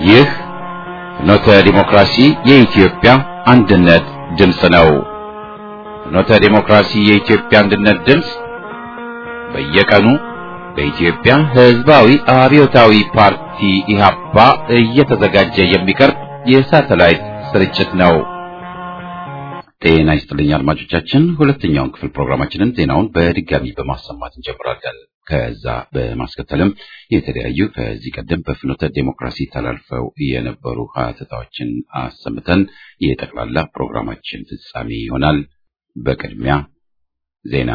ይህ ፍኖተ ዲሞክራሲ የኢትዮጵያ አንድነት ድምፅ ነው። ፍኖተ ዲሞክራሲ የኢትዮጵያ አንድነት ድምፅ በየቀኑ በኢትዮጵያ ሕዝባዊ አብዮታዊ ፓርቲ ኢህአፓ እየተዘጋጀ የሚቀርብ የሳተላይት ስርጭት ነው። ጤና ይስጥልኝ አድማጮቻችን፣ ሁለተኛውን ክፍል ፕሮግራማችንን ዜናውን በድጋሚ በማሰማት እንጀምራለን። ከዛ በማስከተልም የተለያዩ ከዚህ ቀደም በፍኖተ ዴሞክራሲ ተላልፈው የነበሩ ሀተታዎችን አሰምተን የጠቅላላ ፕሮግራማችን ፍጻሜ ይሆናል። በቅድሚያ ዜና።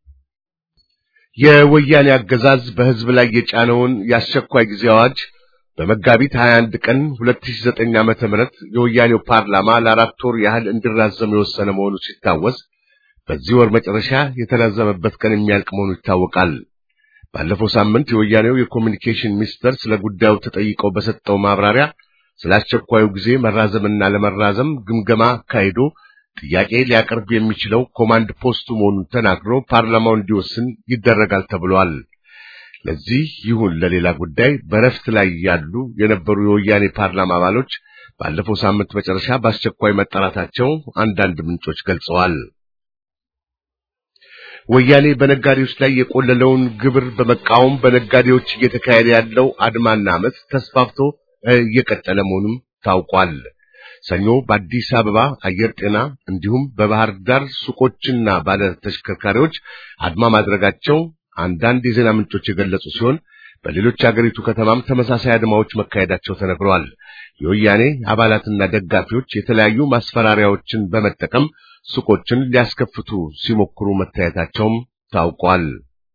የወያኔ አገዛዝ በሕዝብ ላይ የጫነውን የአስቸኳይ ጊዜ አዋጅ በመጋቢት 21 ቀን 2009 ዓመተ ምህረት የወያኔው ፓርላማ ለአራት ወር ያህል እንዲራዘም የወሰነ መሆኑ ሲታወስ በዚህ ወር መጨረሻ የተራዘመበት ቀን የሚያልቅ መሆኑ ይታወቃል። ባለፈው ሳምንት የወያኔው የኮሚኒኬሽን ሚኒስተር ስለ ጉዳዩ ተጠይቀው በሰጠው ማብራሪያ ስለ አስቸኳዩ ጊዜ መራዘምና ለመራዘም ግምገማ አካሂዶ ጥያቄ ሊያቀርብ የሚችለው ኮማንድ ፖስቱ መሆኑን ተናግሮ ፓርላማው እንዲወስን ይደረጋል ተብሏል። ለዚህ ይሁን ለሌላ ጉዳይ በረፍት ላይ ያሉ የነበሩ የወያኔ ፓርላማ አባሎች ባለፈው ሳምንት መጨረሻ በአስቸኳይ መጠራታቸው አንዳንድ ምንጮች ገልጸዋል። ወያኔ በነጋዴዎች ላይ የቆለለውን ግብር በመቃወም በነጋዴዎች እየተካሄደ ያለው አድማና አመፅ ተስፋፍቶ እየቀጠለ መሆኑም ታውቋል። ሰኞ በአዲስ አበባ አየር ጤና እንዲሁም በባህር ዳር ሱቆችና ባለ ተሽከርካሪዎች አድማ ማድረጋቸው አንዳንድ የዜና ምንጮች የገለጹ ሲሆን በሌሎች የአገሪቱ ከተማም ተመሳሳይ አድማዎች መካሄዳቸው ተነግረዋል። የወያኔ አባላትና ደጋፊዎች የተለያዩ ማስፈራሪያዎችን በመጠቀም ሱቆችን ሊያስከፍቱ ሲሞክሩ መታየታቸውም ታውቋል።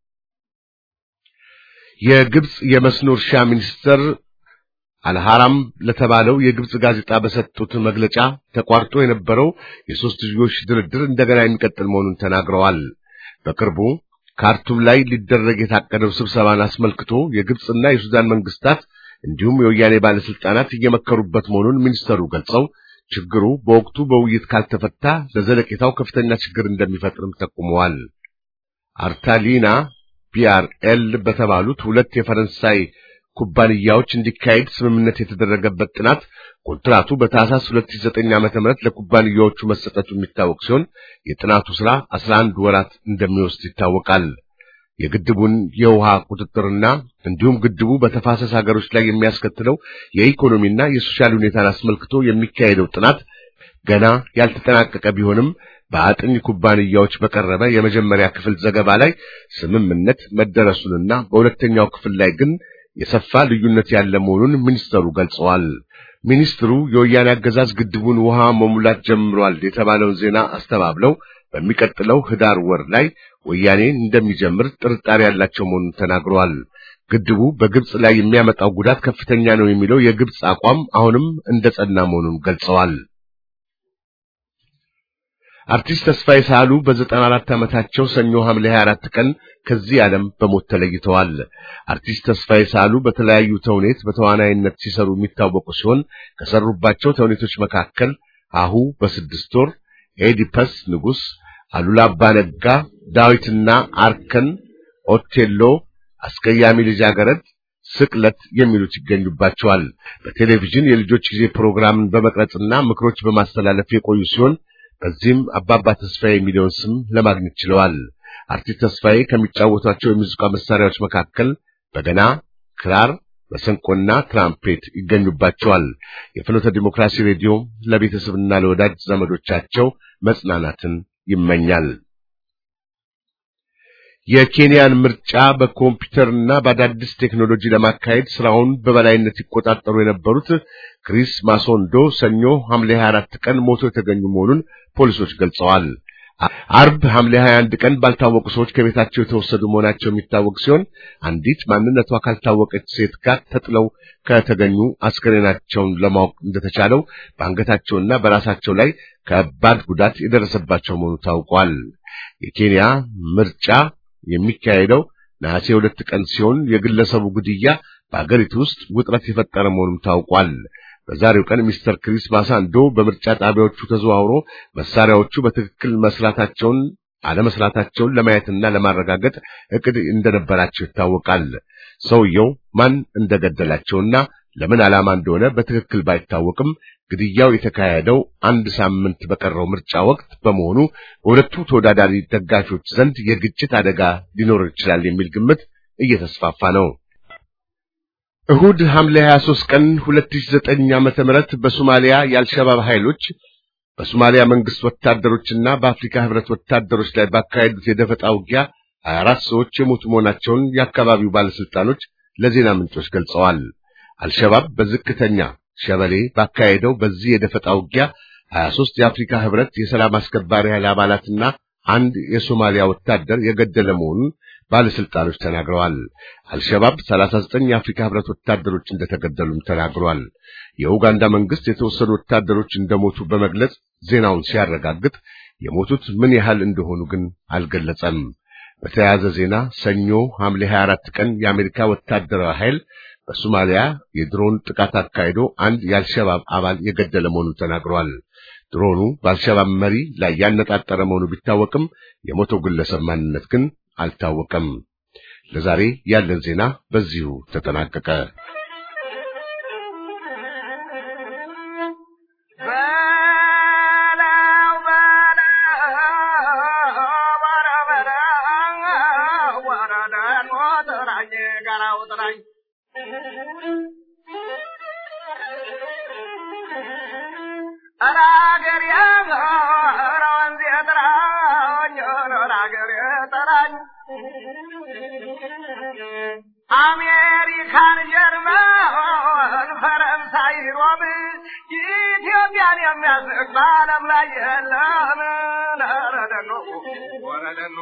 የግብጽ የመስኖ እርሻ ሚኒስትር አልሐራም ለተባለው የግብጽ ጋዜጣ በሰጡት መግለጫ ተቋርጦ የነበረው የሶስትዮሽ ድርድር እንደገና የሚቀጥል መሆኑን ተናግረዋል። በቅርቡ ካርቱም ላይ ሊደረግ የታቀደው ስብሰባን አስመልክቶ የግብጽና የሱዳን መንግስታት እንዲሁም የወያኔ ባለስልጣናት እየመከሩበት መሆኑን ሚኒስተሩ ገልጸው ችግሩ በወቅቱ በውይይት ካልተፈታ ለዘለቄታው ከፍተኛ ችግር እንደሚፈጥርም ጠቁመዋል። አርታሊና ፒአርኤል በተባሉት ሁለት የፈረንሳይ ኩባንያዎች እንዲካሄድ ስምምነት የተደረገበት ጥናት ኮንትራቱ በታህሳስ 2009 ዓ.ም ለኩባንያዎቹ መሰጠቱ የሚታወቅ ሲሆን የጥናቱ ሥራ 11 ወራት እንደሚወስድ ይታወቃል። የግድቡን የውሃ ቁጥጥርና እንዲሁም ግድቡ በተፋሰስ ሀገሮች ላይ የሚያስከትለው የኢኮኖሚና የሶሻል ሁኔታን አስመልክቶ የሚካሄደው ጥናት ገና ያልተጠናቀቀ ቢሆንም በአጥኝ ኩባንያዎች በቀረበ የመጀመሪያ ክፍል ዘገባ ላይ ስምምነት መደረሱንና በሁለተኛው ክፍል ላይ ግን የሰፋ ልዩነት ያለ መሆኑን ሚኒስተሩ ገልጸዋል። ሚኒስትሩ የወያኔ አገዛዝ ግድቡን ውሃ መሙላት ጀምሯል የተባለውን ዜና አስተባብለው በሚቀጥለው ህዳር ወር ላይ ወያኔ እንደሚጀምር ጥርጣሬ ያላቸው መሆኑን ተናግረዋል። ግድቡ በግብጽ ላይ የሚያመጣው ጉዳት ከፍተኛ ነው የሚለው የግብጽ አቋም አሁንም እንደጸና መሆኑን ገልጸዋል። አርቲስት ተስፋዬ ሳህሉ በዘጠና አራት ዓመታቸው ሰኞ ሐምሌ 24 ቀን ከዚህ ዓለም በሞት ተለይተዋል። አርቲስት ተስፋዬ ሳህሉ በተለያዩ ተውኔት በተዋናይነት ሲሰሩ የሚታወቁ ሲሆን ከሰሩባቸው ተውኔቶች መካከል አሁ በስድስት ወር፣ ኤዲፐስ ንጉሥ፣ አሉላ አባነጋ፣ ዳዊትና አርከን፣ ኦቴሎ፣ አስቀያሚ ልጃገረድ፣ ስቅለት የሚሉት ይገኙባቸዋል። በቴሌቪዥን የልጆች ጊዜ ፕሮግራምን በመቅረጽና ምክሮች በማስተላለፍ የቆዩ ሲሆን በዚህም አባባ ተስፋዬ የሚለውን ስም ለማግኘት ችለዋል። አርቲስት ተስፋዬ ከሚጫወቷቸው የሙዚቃ መሳሪያዎች መካከል በገና፣ ክራር፣ መሰንቆና ትራምፔት ይገኙባቸዋል። የፍኖተ ዲሞክራሲ ሬዲዮ ለቤተሰብና ለወዳጅ ዘመዶቻቸው መጽናናትን ይመኛል። የኬንያን ምርጫ በኮምፒውተርና በአዳዲስ ቴክኖሎጂ ለማካሄድ ስራውን በበላይነት ይቆጣጠሩ የነበሩት ክሪስ ማሶንዶ ሰኞ ሐምሌ 24 ቀን ሞቶ የተገኙ መሆኑን ፖሊሶች ገልጸዋል። አርብ ሐምሌ 21 ቀን ባልታወቁ ሰዎች ከቤታቸው የተወሰዱ መሆናቸው የሚታወቅ ሲሆን አንዲት ማንነቷ ካልታወቀች ሴት ጋር ተጥለው ከተገኙ አስከሬናቸውን ለማወቅ እንደተቻለው በአንገታቸውና በራሳቸው ላይ ከባድ ጉዳት የደረሰባቸው መሆኑ ታውቋል። የኬንያ ምርጫ የሚካሄደው ነሐሴ ሁለት ቀን ሲሆን የግለሰቡ ግድያ በአገሪቱ ውስጥ ውጥረት የፈጠረ መሆኑም ታውቋል። በዛሬው ቀን ሚስተር ክሪስ ማሳንዶ በምርጫ ጣቢያዎቹ ተዘዋውሮ መሳሪያዎቹ በትክክል መስራታቸውን አለመስራታቸውን ለማየትና ለማረጋገጥ እቅድ እንደነበራቸው ይታወቃል። ሰውየው ማን እንደገደላቸውና ለምን ዓላማ እንደሆነ በትክክል ባይታወቅም ግድያው የተካሄደው አንድ ሳምንት በቀረው ምርጫ ወቅት በመሆኑ በሁለቱ ተወዳዳሪ ደጋፊዎች ዘንድ የግጭት አደጋ ሊኖር ይችላል የሚል ግምት እየተስፋፋ ነው። እሁድ ሐምሌ 23 ቀን 2009 ዓመተ ምህረት በሶማሊያ የአልሸባብ ኃይሎች በሶማሊያ መንግስት ወታደሮችና በአፍሪካ ህብረት ወታደሮች ላይ ባካሄዱት የደፈጣ ውጊያ 24 ሰዎች የሞቱ መሆናቸውን የአካባቢው ባለስልጣኖች ለዜና ምንጮች ገልጸዋል። አልሸባብ በዝቅተኛ ሸበሌ ባካሄደው በዚህ የደፈጣ ውጊያ 23 የአፍሪካ ህብረት የሰላም አስከባሪ ኃይል አባላትና አንድ የሶማሊያ ወታደር የገደለ መሆኑን ባለስልጣኖች ተናግረዋል። አልሸባብ 39 የአፍሪካ ህብረት ወታደሮች እንደተገደሉም ተናግሯል። የኡጋንዳ መንግስት የተወሰኑ ወታደሮች እንደሞቱ በመግለጽ ዜናውን ሲያረጋግጥ የሞቱት ምን ያህል እንደሆኑ ግን አልገለጸም። በተያያዘ ዜና ሰኞ ሐምሌ 24 ቀን የአሜሪካ ወታደራዊ ኃይል በሶማሊያ የድሮን ጥቃት አካሂዶ አንድ የአልሸባብ አባል የገደለ መሆኑን ተናግሯል። ድሮኑ በአልሸባብ መሪ ላይ ያነጣጠረ መሆኑ ቢታወቅም የሞተው ግለሰብ ማንነት ግን አልታወቀም። ለዛሬ ያለን ዜና በዚሁ ተጠናቀቀ። አሜሪካን፣ ጀርመን፣ ፈረንሳይ፣ ሮም ኢትዮጵያን የሚያስቅ በዓለም ላይ የለም። ረደኖ ወረደኖ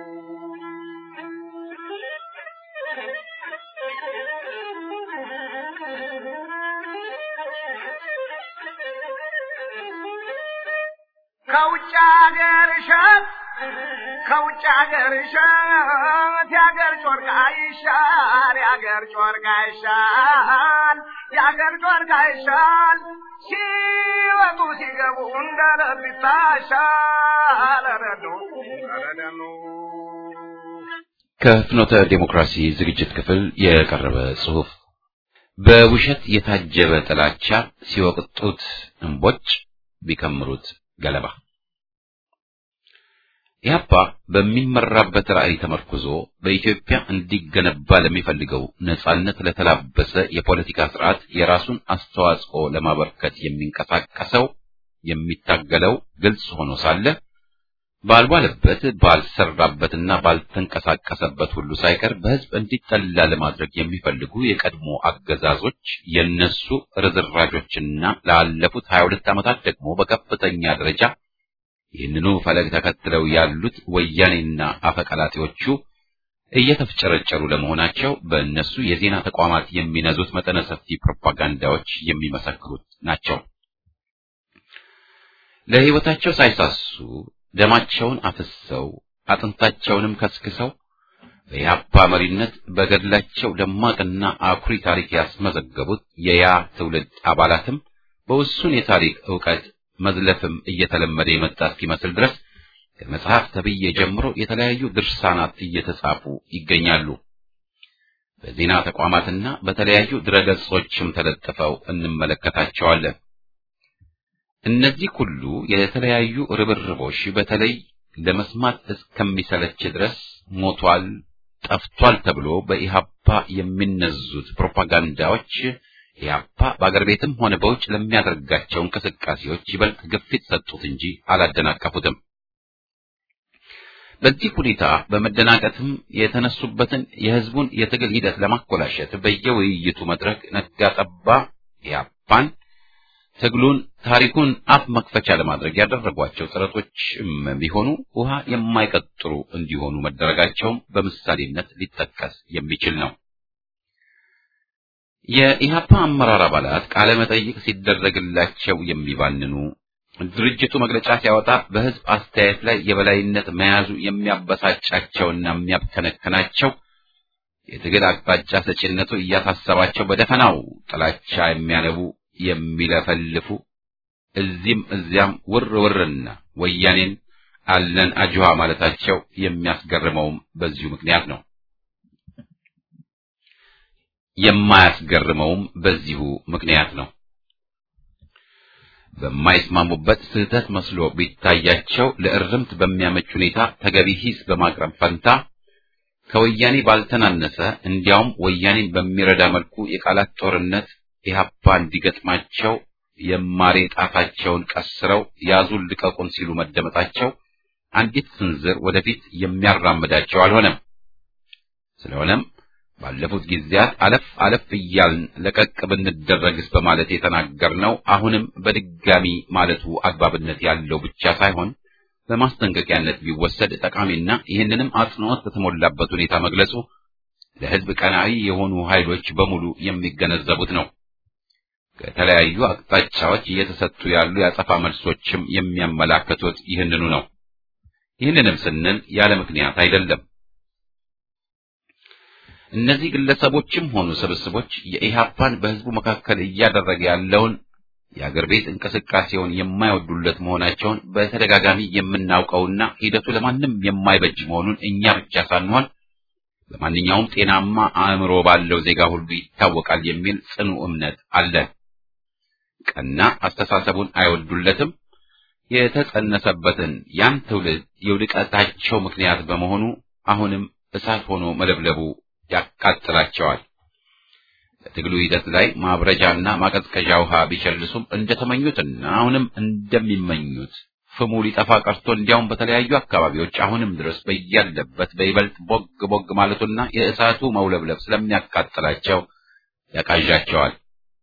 ከውጭ ሀገር እሸት ከውጭ ሀገር እሸት የሀገር ጮርቃ ይሻል የሀገር ጮርቃ ይሻል የሀገር ጮርቃ ይሻል ሲወጡ ሲገቡ እንደ ልብ ይታሻል። ረዶ ረደኑ ከፍኖተ ዴሞክራሲ ዝግጅት ክፍል የቀረበ ጽሑፍ በውሸት የታጀበ ጥላቻ ሲወቅጡት እምቦጭ ቢከምሩት ገለባ ኢህአፓ በሚመራበት ራዕይ ተመርኩዞ በኢትዮጵያ እንዲገነባ ለሚፈልገው ነጻነት ለተላበሰ የፖለቲካ ስርዓት የራሱን አስተዋጽኦ ለማበርከት የሚንቀሳቀሰው የሚታገለው ግልጽ ሆኖ ሳለ ባልዋለበት ባልሰራበትና ባልተንቀሳቀሰበት ሁሉ ሳይቀር በህዝብ እንዲጠላ ለማድረግ የሚፈልጉ የቀድሞ አገዛዞች የነሱ ርዝራዦችና ላለፉት 22 ዓመታት ደግሞ በከፍተኛ ደረጃ ይህንኑ ፈለግ ተከትለው ያሉት ወያኔና አፈቀላጤዎቹ እየተፍጨረጨሩ ለመሆናቸው በእነሱ የዜና ተቋማት የሚነዙት መጠነ ሰፊ ፕሮፓጋንዳዎች የሚመሰክሩት ናቸው። ለህይወታቸው ሳይሳሱ ደማቸውን አፍሰው አጥንታቸውንም ከስክሰው በኢህአፓ መሪነት በገድላቸው ደማቅና አኩሪ ታሪክ ያስመዘገቡት የያ ትውልድ አባላትም በውሱን የታሪክ ዕውቀት መዝለፍም እየተለመደ የመጣ እስኪመስል ድረስ ከመጽሐፍ ተብዬ ጀምሮ የተለያዩ ድርሳናት እየተጻፉ ይገኛሉ። በዜና ተቋማትና በተለያዩ ድረገጾችም ተለጥፈው እንመለከታቸዋለን። እነዚህ ሁሉ የተለያዩ ርብርቦች በተለይ ለመስማት እስከሚሰለች ድረስ ሞቷል፣ ጠፍቷል ተብሎ በኢህአፓ የሚነዙት ፕሮፓጋንዳዎች ኢህአፓ በአገር ቤትም ሆነ በውጭ ለሚያደርጋቸው እንቅስቃሴዎች ይበልጥ ግፊት ሰጡት እንጂ አላደናቀፉትም። በዚህ ሁኔታ በመደናቀትም የተነሱበትን የህዝቡን የትግል ሂደት ለማኮላሸት በየውይይቱ መድረክ ነጋ ጠባ ኢህአፓን ትግሉን ታሪኩን አፍ መክፈቻ ለማድረግ ያደረጓቸው ጥረቶችም ቢሆኑ ውሃ የማይቀጥሩ እንዲሆኑ መደረጋቸውም በምሳሌነት ሊጠቀስ የሚችል ነው። የኢህአፓ አመራር አባላት ቃለ መጠይቅ ሲደረግላቸው የሚባንኑ ድርጅቱ መግለጫ ሲያወጣ በህዝብ አስተያየት ላይ የበላይነት መያዙ የሚያበሳጫቸውና የሚያብከነክናቸው የትግል አቅጣጫ ሰጪነቱ እያሳሰባቸው በደፈናው ጥላቻ የሚያነቡ የሚለፈልፉ እዚህም እዚያም ውር ውርና ወያኔን አለን አጅዋ ማለታቸው የሚያስገርመውም በዚሁ ምክንያት ነው። የማያስገርመውም በዚሁ ምክንያት ነው። በማይስማሙበት ስህተት መስሎ ቢታያቸው ለእርምት በሚያመች ሁኔታ ተገቢ ሂስ በማቅረብ ፈንታ ከወያኔ ባልተናነሰ እንዲያውም ወያኔን በሚረዳ መልኩ የቃላት ጦርነት ኢህአፓ እንዲገጥማቸው የማሬ ጣታቸውን ቀስረው ያዙን ልቀቁን ሲሉ መደመጣቸው አንዲት ስንዝር ወደፊት የሚያራምዳቸው አልሆነም። ስለሆነም ባለፉት ጊዜያት አለፍ አለፍ እያልን ለቀቅ ብንደረግስ በማለት የተናገርነው አሁንም በድጋሚ ማለቱ አግባብነት ያለው ብቻ ሳይሆን በማስጠንቀቂያነት ቢወሰድ ጠቃሚና ይህንንም አጽንዖት በተሞላበት ሁኔታ መግለጹ ለሕዝብ ቀናኢ የሆኑ ኃይሎች በሙሉ የሚገነዘቡት ነው። ከተለያዩ አቅጣጫዎች እየተሰጡ ያሉ የአጸፋ መልሶችም የሚያመላክቱት ይህንኑ ነው። ይህንንም ስንል ያለ ምክንያት አይደለም። እነዚህ ግለሰቦችም ሆኑ ስብስቦች የኢህአፓን በህዝቡ መካከል እያደረገ ያለውን የአገር ቤት እንቅስቃሴውን የማይወዱለት መሆናቸውን በተደጋጋሚ የምናውቀውና ሂደቱ ለማንም የማይበጅ መሆኑን እኛ ብቻ ሳንሆን በማንኛውም ጤናማ አእምሮ ባለው ዜጋ ሁሉ ይታወቃል የሚል ጽኑ እምነት አለን። ቀና አስተሳሰቡን አይወዱለትም። የተጸነሰበትን ያን ትውልድ የውድቀታቸው ምክንያት በመሆኑ አሁንም እሳት ሆኖ መለብለቡ ያቃጥላቸዋል። በትግሉ ሂደት ላይ ማብረጃና ማቀዝቀዣ ውሃ ቢቸልሱም እንደተመኙትና አሁንም እንደሚመኙት ፍሙ ሊጠፋ ቀርቶ እንዲያውም በተለያዩ አካባቢዎች አሁንም ድረስ በያለበት በይበልጥ ቦግ ቦግ ማለቱና የእሳቱ መውለብለብ ስለሚያቃጥላቸው ያቃዣቸዋል።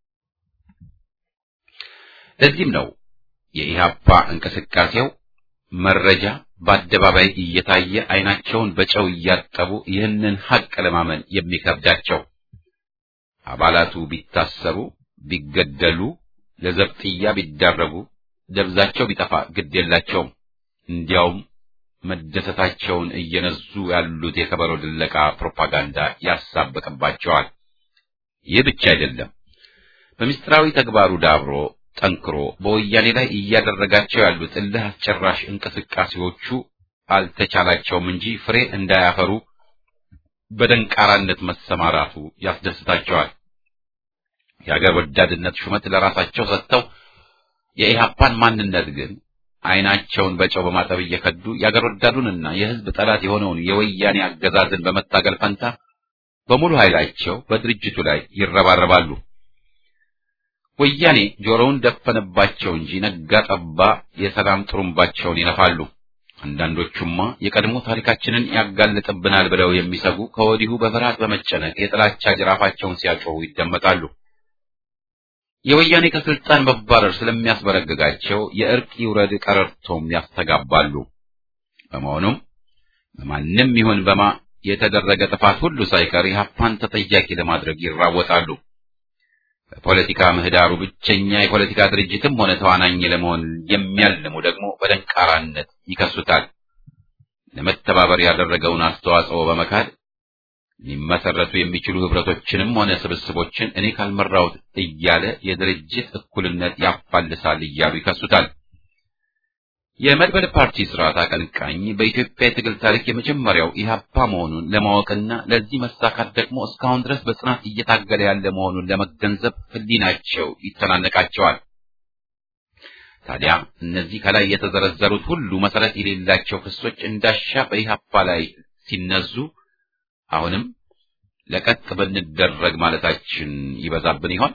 ለዚህም ነው የኢህአፓ እንቅስቃሴው መረጃ በአደባባይ እየታየ አይናቸውን በጨው እያጠቡ ይህንን ሐቅ ለማመን የሚከብዳቸው። አባላቱ ቢታሰሩ፣ ቢገደሉ፣ ለዘብጥያ ቢዳረጉ፣ ደብዛቸው ቢጠፋ ግድ የላቸውም። እንዲያውም መደሰታቸውን እየነዙ ያሉት የከበሮ ድለቃ ፕሮፓጋንዳ ያሳብቅባቸዋል። ይህ ብቻ አይደለም። በምስጢራዊ ተግባሩ ዳብሮ ጠንክሮ በወያኔ ላይ እያደረጋቸው ያሉት እልህ አስጨራሽ እንቅስቃሴዎቹ አልተቻላቸውም እንጂ ፍሬ እንዳያፈሩ በደንቃራነት መሰማራቱ ያስደስታቸዋል። የአገር ወዳድነት ሹመት ለራሳቸው ሰጥተው የኢህአፓን ማንነት ግን አይናቸውን በጨው በማጠብ እየከዱ የአገር ወዳዱንና የሕዝብ ጠላት የሆነውን የወያኔ አገዛዝን በመታገል ፈንታ በሙሉ ኃይላቸው በድርጅቱ ላይ ይረባረባሉ። ወያኔ ጆሮውን ደፈነባቸው እንጂ ነጋ ጠባ የሰላም ጥሩምባቸውን ይነፋሉ። አንዳንዶቹማ የቀድሞ ታሪካችንን ያጋልጥብናል ብለው የሚሰጉ ከወዲሁ በፍርሃት በመጨነቅ የጥላቻ ጅራፋቸውን ሲያጮሁ ይደመጣሉ። የወያኔ ከስልጣን መባረር ስለሚያስበረግጋቸው የእርቅ ይውረድ ቀረርቶም ያስተጋባሉ። በመሆኑም በማንም ይሁን በማ የተደረገ ጥፋት ሁሉ ሳይቀር ኢህአፓን ተጠያቂ ለማድረግ ይራወጣሉ። በፖለቲካ ምህዳሩ ብቸኛ የፖለቲካ ድርጅትም ሆነ ተዋናኝ ለመሆን የሚያልሙ ደግሞ በደንቃራነት ይከሱታል። ለመተባበር ያደረገውን አስተዋጽኦ በመካድ ሊመሰረቱ የሚችሉ ህብረቶችንም ሆነ ስብስቦችን እኔ ካልመራሁት እያለ የድርጅት እኩልነት ያፋልሳል እያሉ ይከሱታል። የመድበለ ፓርቲ ስርዓት አቀንቃኝ በኢትዮጵያ የትግል ታሪክ የመጀመሪያው ኢህአፓ መሆኑን ለማወቅና ለዚህ መሳካት ደግሞ እስካሁን ድረስ በጽናት እየታገለ ያለ መሆኑን ለመገንዘብ ህሊናቸው ይተናነቃቸዋል። ታዲያ እነዚህ ከላይ የተዘረዘሩት ሁሉ መሰረት የሌላቸው ክሶች እንዳሻ በኢህአፓ ላይ ሲነዙ አሁንም ለቀቅ ብንደረግ ማለታችን ይበዛብን ይሆን?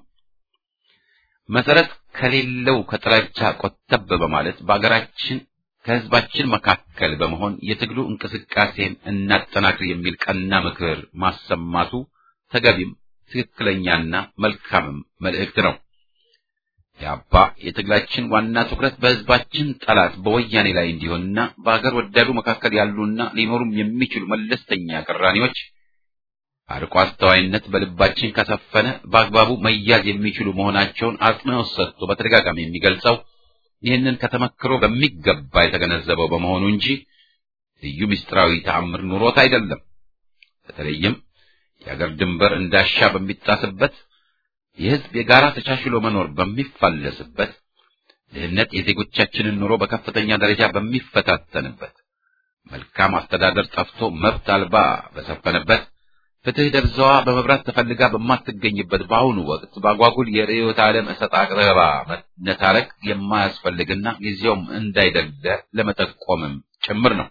መሰረት ከሌለው ከጥላቻ ቆጠብ በማለት በአገራችን ከህዝባችን መካከል በመሆን የትግሉ እንቅስቃሴን እናጠናክር የሚል ቀና ምክር ማሰማቱ ተገቢም ትክክለኛና መልካምም መልእክት ነው። የአባ የትግላችን ዋና ትኩረት በህዝባችን ጠላት በወያኔ ላይ እንዲሆንና በአገር ወዳዱ መካከል ያሉና ሊኖሩም የሚችሉ መለስተኛ ቅራኔዎች አርቆ አስተዋይነት በልባችን ከሰፈነ በአግባቡ መያዝ የሚችሉ መሆናቸውን አጽንኦት ሰጥቶ በተደጋጋሚ የሚገልጸው ይህንን ከተመክሮ በሚገባ የተገነዘበው በመሆኑ እንጂ ልዩ ምስጢራዊ ተአምር ኑሮት አይደለም። በተለይም የአገር ድንበር እንዳሻ በሚጣስበት፣ የህዝብ የጋራ ተቻችሎ መኖር በሚፋለስበት፣ ድህነት የዜጎቻችንን ኑሮ በከፍተኛ ደረጃ በሚፈታተንበት፣ መልካም አስተዳደር ጠፍቶ መብት አልባ በሰፈነበት ፍትህ ደብዛዋ በመብራት ተፈልጋ በማትገኝበት በአሁኑ ወቅት በአጓጉል የርዕዮተ ዓለም እሰጥ አቅረባ መነታረክ የማያስፈልግና ጊዜውም እንዳይደለ ለመጠቆምም ጭምር ነው።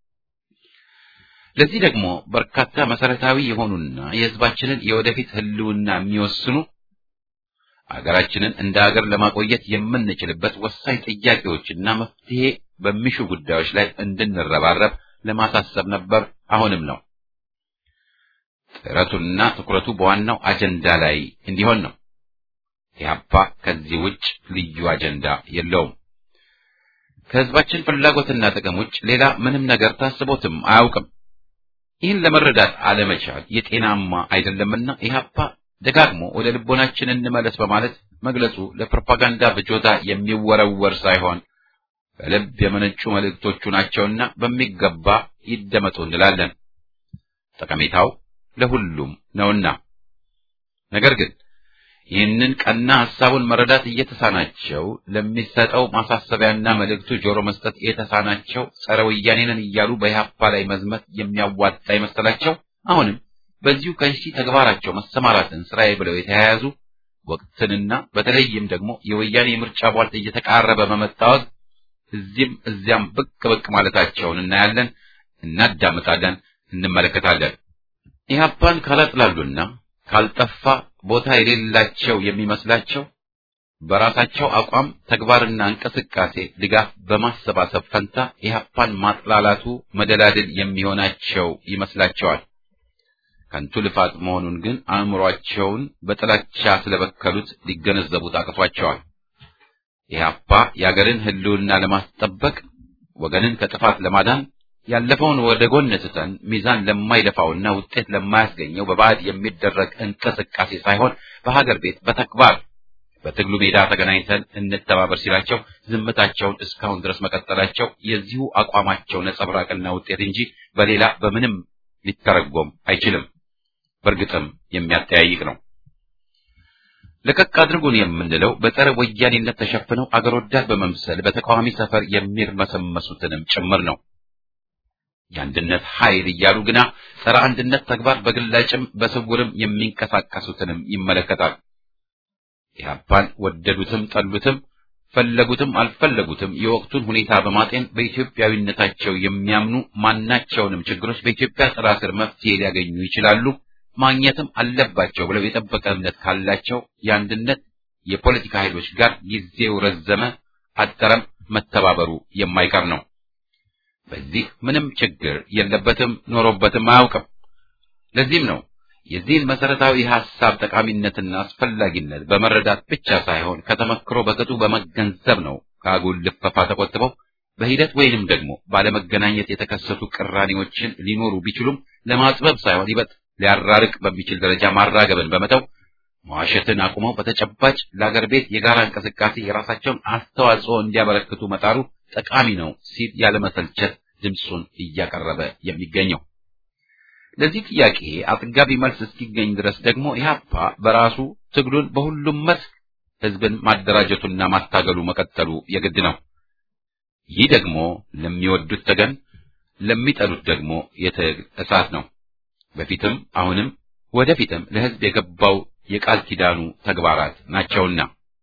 ለዚህ ደግሞ በርካታ መሰረታዊ የሆኑና የሕዝባችንን የወደፊት ህልውና የሚወስኑ አገራችንን እንደ አገር ለማቆየት የምንችልበት ወሳኝ ጥያቄዎችና መፍትሄ በሚሹ ጉዳዮች ላይ እንድንረባረብ ለማሳሰብ ነበር። አሁንም ነው። ጥረቱና ትኩረቱ በዋናው አጀንዳ ላይ እንዲሆን ነው። ኢህአፓ ከዚህ ውጭ ልዩ አጀንዳ የለውም። ከህዝባችን ፍላጎትና ጥቅም ውጭ ሌላ ምንም ነገር ታስቦትም አያውቅም። ይህን ለመረዳት አለመቻል የጤናማ አይደለምና ኢህአፓ ደጋግሞ ወደ ልቦናችን እንመለስ በማለት መግለጹ ለፕሮፓጋንዳ ፍጆታ የሚወረወር ሳይሆን በልብ የመነጩ መልእክቶቹ ናቸውና በሚገባ ይደመጡ እንላለን። ጠቀሜታው ለሁሉም ነውና። ነገር ግን ይህንን ቀና ሐሳቡን መረዳት እየተሳናቸው ለሚሰጠው ማሳሰቢያና መልእክቱ ጆሮ መስጠት የተሳናቸው ጸረ ወያኔንን እያሉ በኢህአፓ ላይ መዝመት የሚያዋጣ ይመስላቸው አሁንም በዚሁ ከሺ ተግባራቸው መሰማራትን ስራዬ ብለው የተያያዙ ወቅትንና በተለይም ደግሞ የወያኔ ምርጫ ቧልት እየተቃረበ በመታወቅ እዚህም እዚያም ብቅ ብቅ ማለታቸውን እናያለን፣ እናዳምጣለን፣ እንመለከታለን። ኢህአፓን ካላጥላሉና ካልጠፋ ቦታ የሌላቸው የሚመስላቸው በራሳቸው አቋም ተግባርና እንቅስቃሴ ድጋፍ በማሰባሰብ ፈንታ ኢህአፓን ማጥላላቱ መደላድል የሚሆናቸው ይመስላቸዋል። ከንቱ ልፋት መሆኑን ግን አእምሯቸውን በጥላቻ ስለበከሉት ሊገነዘቡት አቅቷቸዋል። ኢህአፓ የአገርን ሕልውና ለማስጠበቅ ወገንን ከጥፋት ለማዳን ያለፈውን ወደ ጎን ትተን ሚዛን ለማይደፋውና ውጤት ለማያስገኘው በባዕድ የሚደረግ እንቅስቃሴ ሳይሆን በሀገር ቤት በተግባር በትግሉ ሜዳ ተገናኝተን እንተባበር ሲላቸው ዝምታቸውን እስካሁን ድረስ መቀጠላቸው የዚሁ አቋማቸው ነጸብራቅና ውጤት እንጂ በሌላ በምንም ሊተረጎም አይችልም። በእርግጥም የሚያጠያይቅ ነው። ለቀቅ አድርጉን የምንለው በጸረ ወያኔነት ተሸፍነው አገር ወዳድ በመምሰል በተቃዋሚ ሰፈር የሚርመሰመሱትንም ጭምር ነው። የአንድነት ኃይል እያሉ ግና ጸረ አንድነት ተግባር በግላጭም በስውርም የሚንቀሳቀሱትንም ይመለከታል። ኢህአፓን ወደዱትም ጠሉትም ፈለጉትም አልፈለጉትም የወቅቱን ሁኔታ በማጤን በኢትዮጵያዊነታቸው የሚያምኑ ማናቸውንም ችግሮች በኢትዮጵያ ጥላ ስር መፍትሄ ሊያገኙ ይችላሉ ማግኘትም አለባቸው ብለው የጠበቀ እምነት ካላቸው የአንድነት የፖለቲካ ኃይሎች ጋር ጊዜው ረዘመ አጠረም መተባበሩ የማይቀር ነው። በዚህ ምንም ችግር የለበትም፣ ኖሮበትም አያውቅም። ለዚህም ነው የዚህን መሰረታዊ ሐሳብ ጠቃሚነትና አስፈላጊነት በመረዳት ብቻ ሳይሆን ከተመክሮ በቅጡ በመገንዘብ ነው ከአጉል ልፈፋ ተቆጥበው በሂደት ወይንም ደግሞ ባለመገናኘት የተከሰቱ ቅራኔዎችን ሊኖሩ ቢችሉም ለማጥበብ ሳይሆን ይበጥ ሊያራርቅ በሚችል ደረጃ ማራገብን በመተው መዋሸትን አቁመው በተጨባጭ ለአገር ቤት የጋራ እንቅስቃሴ የራሳቸውን አስተዋጽኦ እንዲያበረክቱ መጣሩ ጠቃሚ ነው ሲል ያለመሰልቸት ድምፁን እያቀረበ የሚገኘው። ለዚህ ጥያቄ አጥጋቢ መልስ እስኪገኝ ድረስ ደግሞ ኢህአፓ በራሱ ትግሉን በሁሉም መስክ ህዝብን ማደራጀቱና ማታገሉ መቀጠሉ የግድ ነው። ይህ ደግሞ ለሚወዱት ተገን፣ ለሚጠሉት ደግሞ የትግል እሳት ነው። በፊትም አሁንም ወደፊትም ለህዝብ የገባው የቃል ኪዳኑ ተግባራት ናቸውና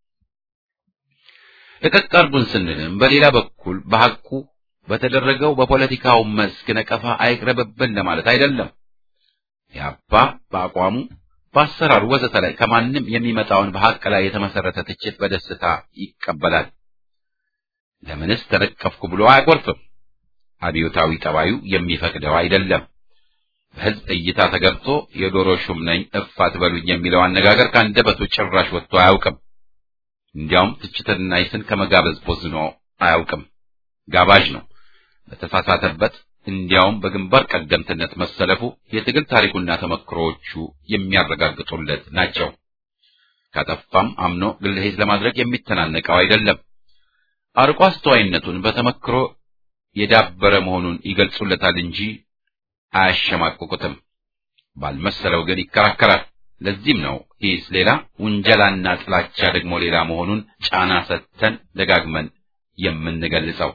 ለቀቅ አድርጉን ስንልም በሌላ በኩል በሐቁ በተደረገው በፖለቲካው መስክ ነቀፋ አይቅረብብን ለማለት አይደለም። ኢህአፓ በአቋሙ በአሰራሩ ወዘተ ላይ ከማንም የሚመጣውን በሐቅ ላይ የተመሰረተ ትችት በደስታ ይቀበላል። ለምንስ ተነቀፍኩ ብሎ አያቆርፍም። አብዮታዊ ጠባዩ የሚፈቅደው አይደለም። በህዝብ እይታ ተገብቶ የዶሮ ሹም ነኝ እፍ አትበሉኝ የሚለው አነጋገር ከአንደበቱ ጭራሽ ወጥቶ አያውቅም። እንዲያውም ትችትና ይስን ከመጋበዝ ቦዝኖ አያውቅም። ጋባዥ ነው። በተሳሳተበት እንዲያውም በግንባር ቀደምትነት መሰለፉ የትግል ታሪኩና ተመክሮዎቹ የሚያረጋግጡለት ናቸው። ካጠፋም አምኖ ግለሄድ ለማድረግ የሚተናነቀው አይደለም። አርቆ አስተዋይነቱን በተመክሮ የዳበረ መሆኑን ይገልጹለታል እንጂ አያሸማቅቁትም። ባልመሰለው ግን ይከራከራል። ለዚህም ነው ሂስ ሌላ ውንጀላና ጥላቻ ደግሞ ሌላ መሆኑን ጫና ሰጥተን ደጋግመን የምንገልጸው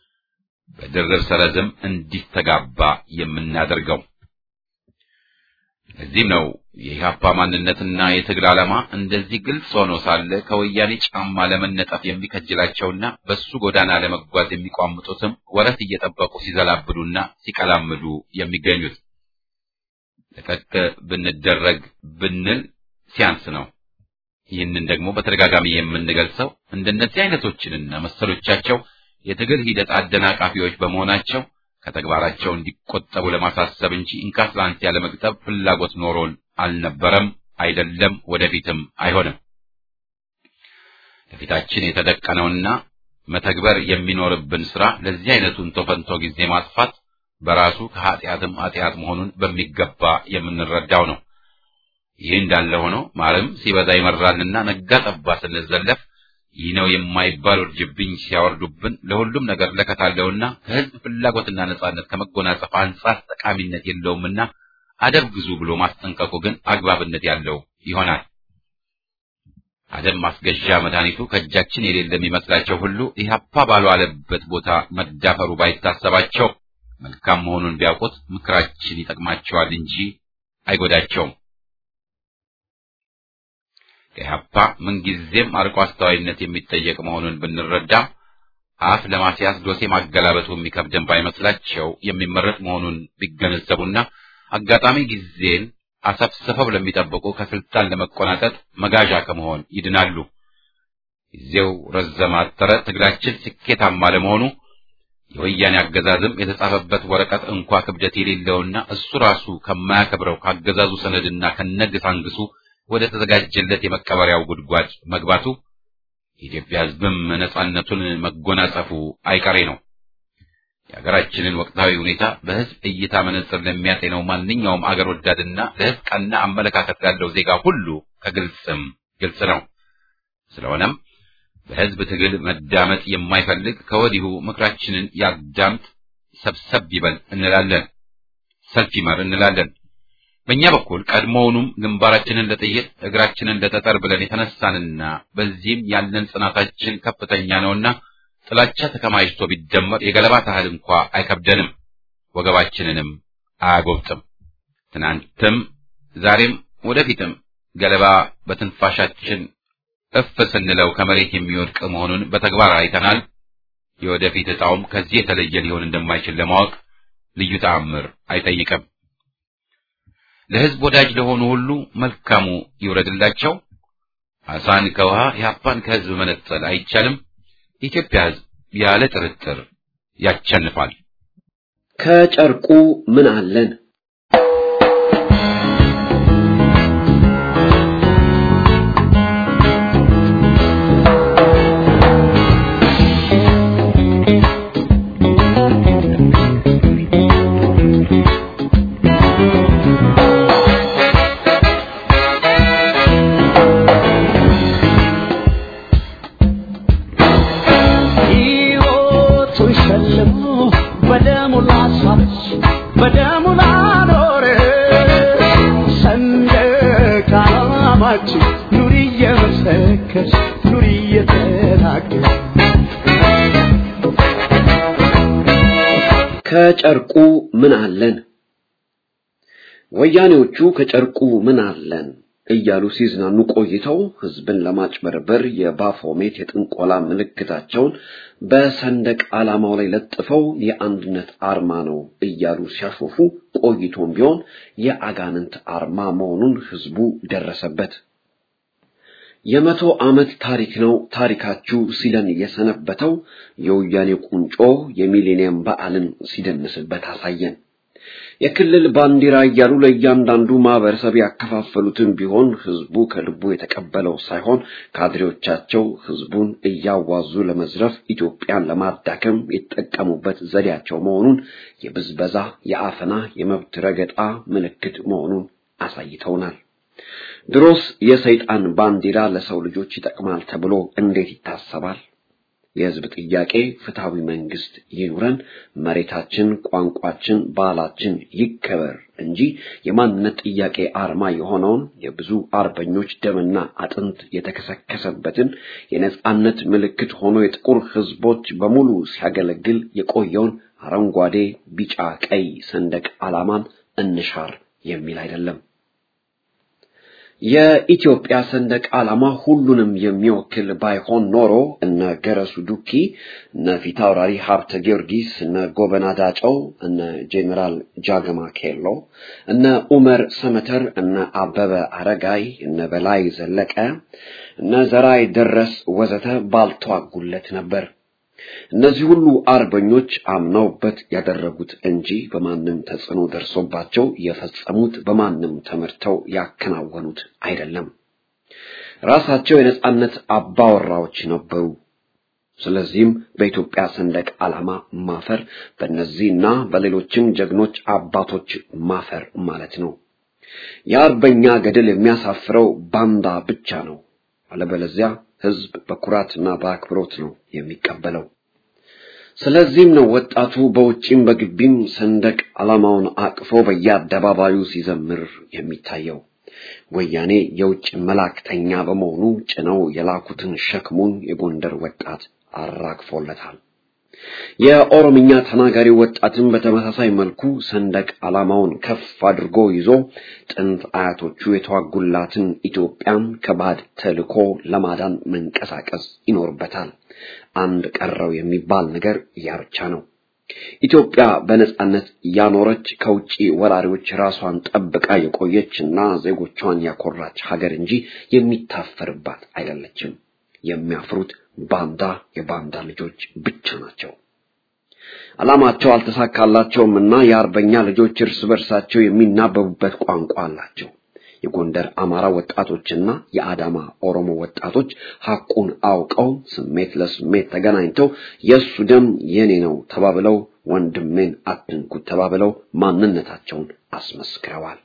በድርብ ሰረዝም እንዲስተጋባ የምናደርገው። ለዚህም ነው የኢህአፓ ማንነትና የትግል ዓላማ እንደዚህ ግልጽ ሆኖ ሳለ ከወያኔ ጫማ ለመነጠፍ የሚከጅላቸውና በሱ ጎዳና ለመጓዝ የሚቋምጡትም ወረት እየጠበቁ ሲዘላብዱና ሲቀላምዱ የሚገኙት። ለቀቅ ብንደረግ ብንል ሲያንስ ነው። ይህንን ደግሞ በተደጋጋሚ የምንገልጸው እንደነዚህ አይነቶችንና መሰሎቻቸው የትግል ሂደት አደናቃፊዎች በመሆናቸው ከተግባራቸው እንዲቆጠቡ ለማሳሰብ እንጂ እንካስላንስ ያለ መግጠብ ፍላጎት ኖሮን አልነበረም፣ አይደለም፣ ወደፊትም አይሆንም። ለፊታችን የተደቀነውና መተግበር የሚኖርብን ስራ ለዚህ አይነቱን ቶፈንቶ ጊዜ ማጥፋት በራሱ ከኃጢአትም ኃጢአት መሆኑን በሚገባ የምንረዳው ነው። ይህ እንዳለ ሆኖ ማርም ሲበዛ ይመራልና ነጋ ጠባ ስንዘለፍ ይህ ነው የማይባል ውርጅብኝ ሲያወርዱብን ለሁሉም ነገር ለከታለውና ከህዝብ ፍላጎትና ነጻነት ከመጎናጸፍ አንጻር ጠቃሚነት የለውምና አደብ ግዙ ብሎ ማስጠንቀቁ ግን አግባብነት ያለው ይሆናል። አደብ ማስገዣ መድኃኒቱ ከእጃችን የሌለ የሚመስላቸው ሁሉ ኢህአፓ ባልዋለበት ቦታ መዳፈሩ ባይታሰባቸው መልካም መሆኑን ቢያውቁት ምክራችን ይጠቅማቸዋል እንጂ አይጎዳቸውም። ከኢህአፓ ምንጊዜም አርቆ አስተዋይነት የሚጠየቅ መሆኑን ብንረዳ አፍ ለማስያዝ ዶሴ ማገላበጡ የሚከብደን ባይመስላቸው የሚመረጥ መሆኑን ቢገነዘቡና አጋጣሚ ጊዜን አሰፍስፈው ለሚጠብቁ ከስልጣን ለመቆናጠጥ መጋዣ ከመሆን ይድናሉ። ጊዜው ረዘመ አጠረ፣ ትግላችን ስኬታማ ለመሆኑ የወያኔ አገዛዝም የተጻፈበት ወረቀት እንኳ ክብደት የሌለውና እሱ ራሱ ከማያከብረው ካገዛዙ ሰነድና ከነግስ አንግሱ ወደ ተዘጋጀለት የመቀበሪያው ጉድጓድ መግባቱ የኢትዮጵያ ሕዝብም ነጻነቱን መጎናጸፉ አይቀሬ ነው። የሀገራችንን ወቅታዊ ሁኔታ በሕዝብ እይታ መነጽር ለሚያጤነው ማንኛውም አገር ወዳድና ለሕዝብ ቀና አመለካከት ላለው ዜጋ ሁሉ ከግልጽም ግልጽ ነው። ስለሆነም በሕዝብ ትግል መዳመጥ የማይፈልግ ከወዲሁ ምክራችንን ያዳምጥ፣ ሰብሰብ ይበል እንላለን፣ ሰልፍ ይመር እንላለን። በእኛ በኩል ቀድሞውኑም ግንባራችንን ለጥይት እግራችንን ለጠጠር ብለን የተነሳንና በዚህም ያለን ጽናታችን ከፍተኛ ነውና ጥላቻ ተከማችቶ ቢደመር የገለባ ታህል እንኳ አይከብደንም፣ ወገባችንንም አያጎብጥም። ትናንትም ዛሬም ወደፊትም ገለባ በትንፋሻችን እፍ ስንለው ከመሬት የሚወድቅ መሆኑን በተግባር አይተናል። የወደፊት ዕጣውም ከዚህ የተለየ ሊሆን እንደማይችል ለማወቅ ልዩ ተአምር አይጠይቅም። ለሕዝብ ወዳጅ ለሆኑ ሁሉ መልካሙ ይውረድላቸው። አሳን ከውሃ ኢህአፓን ከሕዝብ መነጠል አይቻልም። የኢትዮጵያ ሕዝብ ያለ ጥርጥር ያቸንፋል። ከጨርቁ ምን አለን? ሕይወቱን ሸልሞ በደሙ ላሳች በደሙ ላኖረ ሰንደቅ ዓላማችን ኑሪ እየመሰከች ኑሪ እየተናገር ከጨርቁ ምን አለን? ወያኔዎቹ ከጨርቁ ምን አለን እያሉ ሲዝናኑ ቆይተው ህዝብን ለማጭበርበር የባፎሜት የጥንቆላ ምልክታቸውን በሰንደቅ ዓላማው ላይ ለጥፈው የአንድነት አርማ ነው እያሉ ሲያሾፉ ቆይቶም ቢሆን የአጋንንት አርማ መሆኑን ህዝቡ ደረሰበት። የመቶ ዓመት ታሪክ ነው ታሪካችሁ ሲለን የሰነበተው የወያኔ ቁንጮ የሚሌኒየም በዓልን ሲደንስበት አሳየን። የክልል ባንዲራ እያሉ ለእያንዳንዱ ማህበረሰብ ያከፋፈሉትን ቢሆን ህዝቡ ከልቡ የተቀበለው ሳይሆን ካድሬዎቻቸው ህዝቡን እያዋዙ ለመዝረፍ ኢትዮጵያን ለማዳከም የተጠቀሙበት ዘዴያቸው መሆኑን የብዝበዛ፣ የአፈና፣ የመብት ረገጣ ምልክት መሆኑን አሳይተውናል። ድሮስ የሰይጣን ባንዲራ ለሰው ልጆች ይጠቅማል ተብሎ እንዴት ይታሰባል? የህዝብ ጥያቄ ፍትሃዊ መንግስት ይኑረን፣ መሬታችን፣ ቋንቋችን፣ ባህላችን ይከበር እንጂ የማንነት ጥያቄ አርማ የሆነውን የብዙ አርበኞች ደምና አጥንት የተከሰከሰበትን የነጻነት ምልክት ሆኖ የጥቁር ህዝቦች በሙሉ ሲያገለግል የቆየውን አረንጓዴ፣ ቢጫ፣ ቀይ ሰንደቅ ዓላማን እንሻር የሚል አይደለም። የኢትዮጵያ ሰንደቅ ዓላማ ሁሉንም የሚወክል ባይሆን ኖሮ እነ ገረሱ ዱኪ፣ እነ ፊታውራሪ ሀብተ ጊዮርጊስ፣ እነ ጎበና ዳጨው፣ እነ ጄኔራል ጃገማ ኬሎ፣ እነ ኡመር ሰመተር፣ እነ አበበ አረጋይ፣ እነ በላይ ዘለቀ፣ እነ ዘራይ ደረስ ወዘተ ባልተዋጉለት ነበር። እነዚህ ሁሉ አርበኞች አምነውበት ያደረጉት እንጂ በማንም ተጽዕኖ ደርሶባቸው የፈጸሙት በማንም ተመርተው ያከናወኑት አይደለም። ራሳቸው የነጻነት አባወራዎች ነበሩ። ስለዚህም በኢትዮጵያ ሰንደቅ ዓላማ ማፈር በእነዚህና በሌሎችም ጀግኖች አባቶች ማፈር ማለት ነው። የአርበኛ ገድል የሚያሳፍረው ባንዳ ብቻ ነው። አለበለዚያ ሕዝብ በኩራትና በአክብሮት ነው የሚቀበለው። ስለዚህም ነው ወጣቱ በውጪም በግቢም ሰንደቅ ዓላማውን አቅፎ በየአደባባዩ ሲዘምር የሚታየው። ወያኔ የውጭ መላእክተኛ በመሆኑ ጭነው የላኩትን ሸክሙን የጎንደር ወጣት አራግፎለታል። የኦሮምኛ ተናጋሪ ወጣትን በተመሳሳይ መልኩ ሰንደቅ ዓላማውን ከፍ አድርጎ ይዞ ጥንት አያቶቹ የተዋጉላትን ኢትዮጵያን ከባድ ተልዕኮ ለማዳን መንቀሳቀስ ይኖርበታል። አንድ ቀረው የሚባል ነገር ያ ብቻ ነው። ኢትዮጵያ በነጻነት ያኖረች ከውጪ ወራሪዎች ራሷን ጠብቃ የቆየች እና ዜጎቿን ያኮራች ሀገር እንጂ የሚታፈርባት አይደለችም። የሚያፍሩት ባንዳ የባንዳ ልጆች ብቻ ናቸው። ዓላማቸው አልተሳካላቸውም እና የአርበኛ ልጆች እርስ በርሳቸው የሚናበቡበት ቋንቋ አላቸው። የጎንደር አማራ ወጣቶችና የአዳማ ኦሮሞ ወጣቶች ሐቁን አውቀው ስሜት ለስሜት ተገናኝተው የእሱ ደም የኔ ነው ተባብለው ወንድሜን አትንኩት ተባብለው ማንነታቸውን አስመስክረዋል።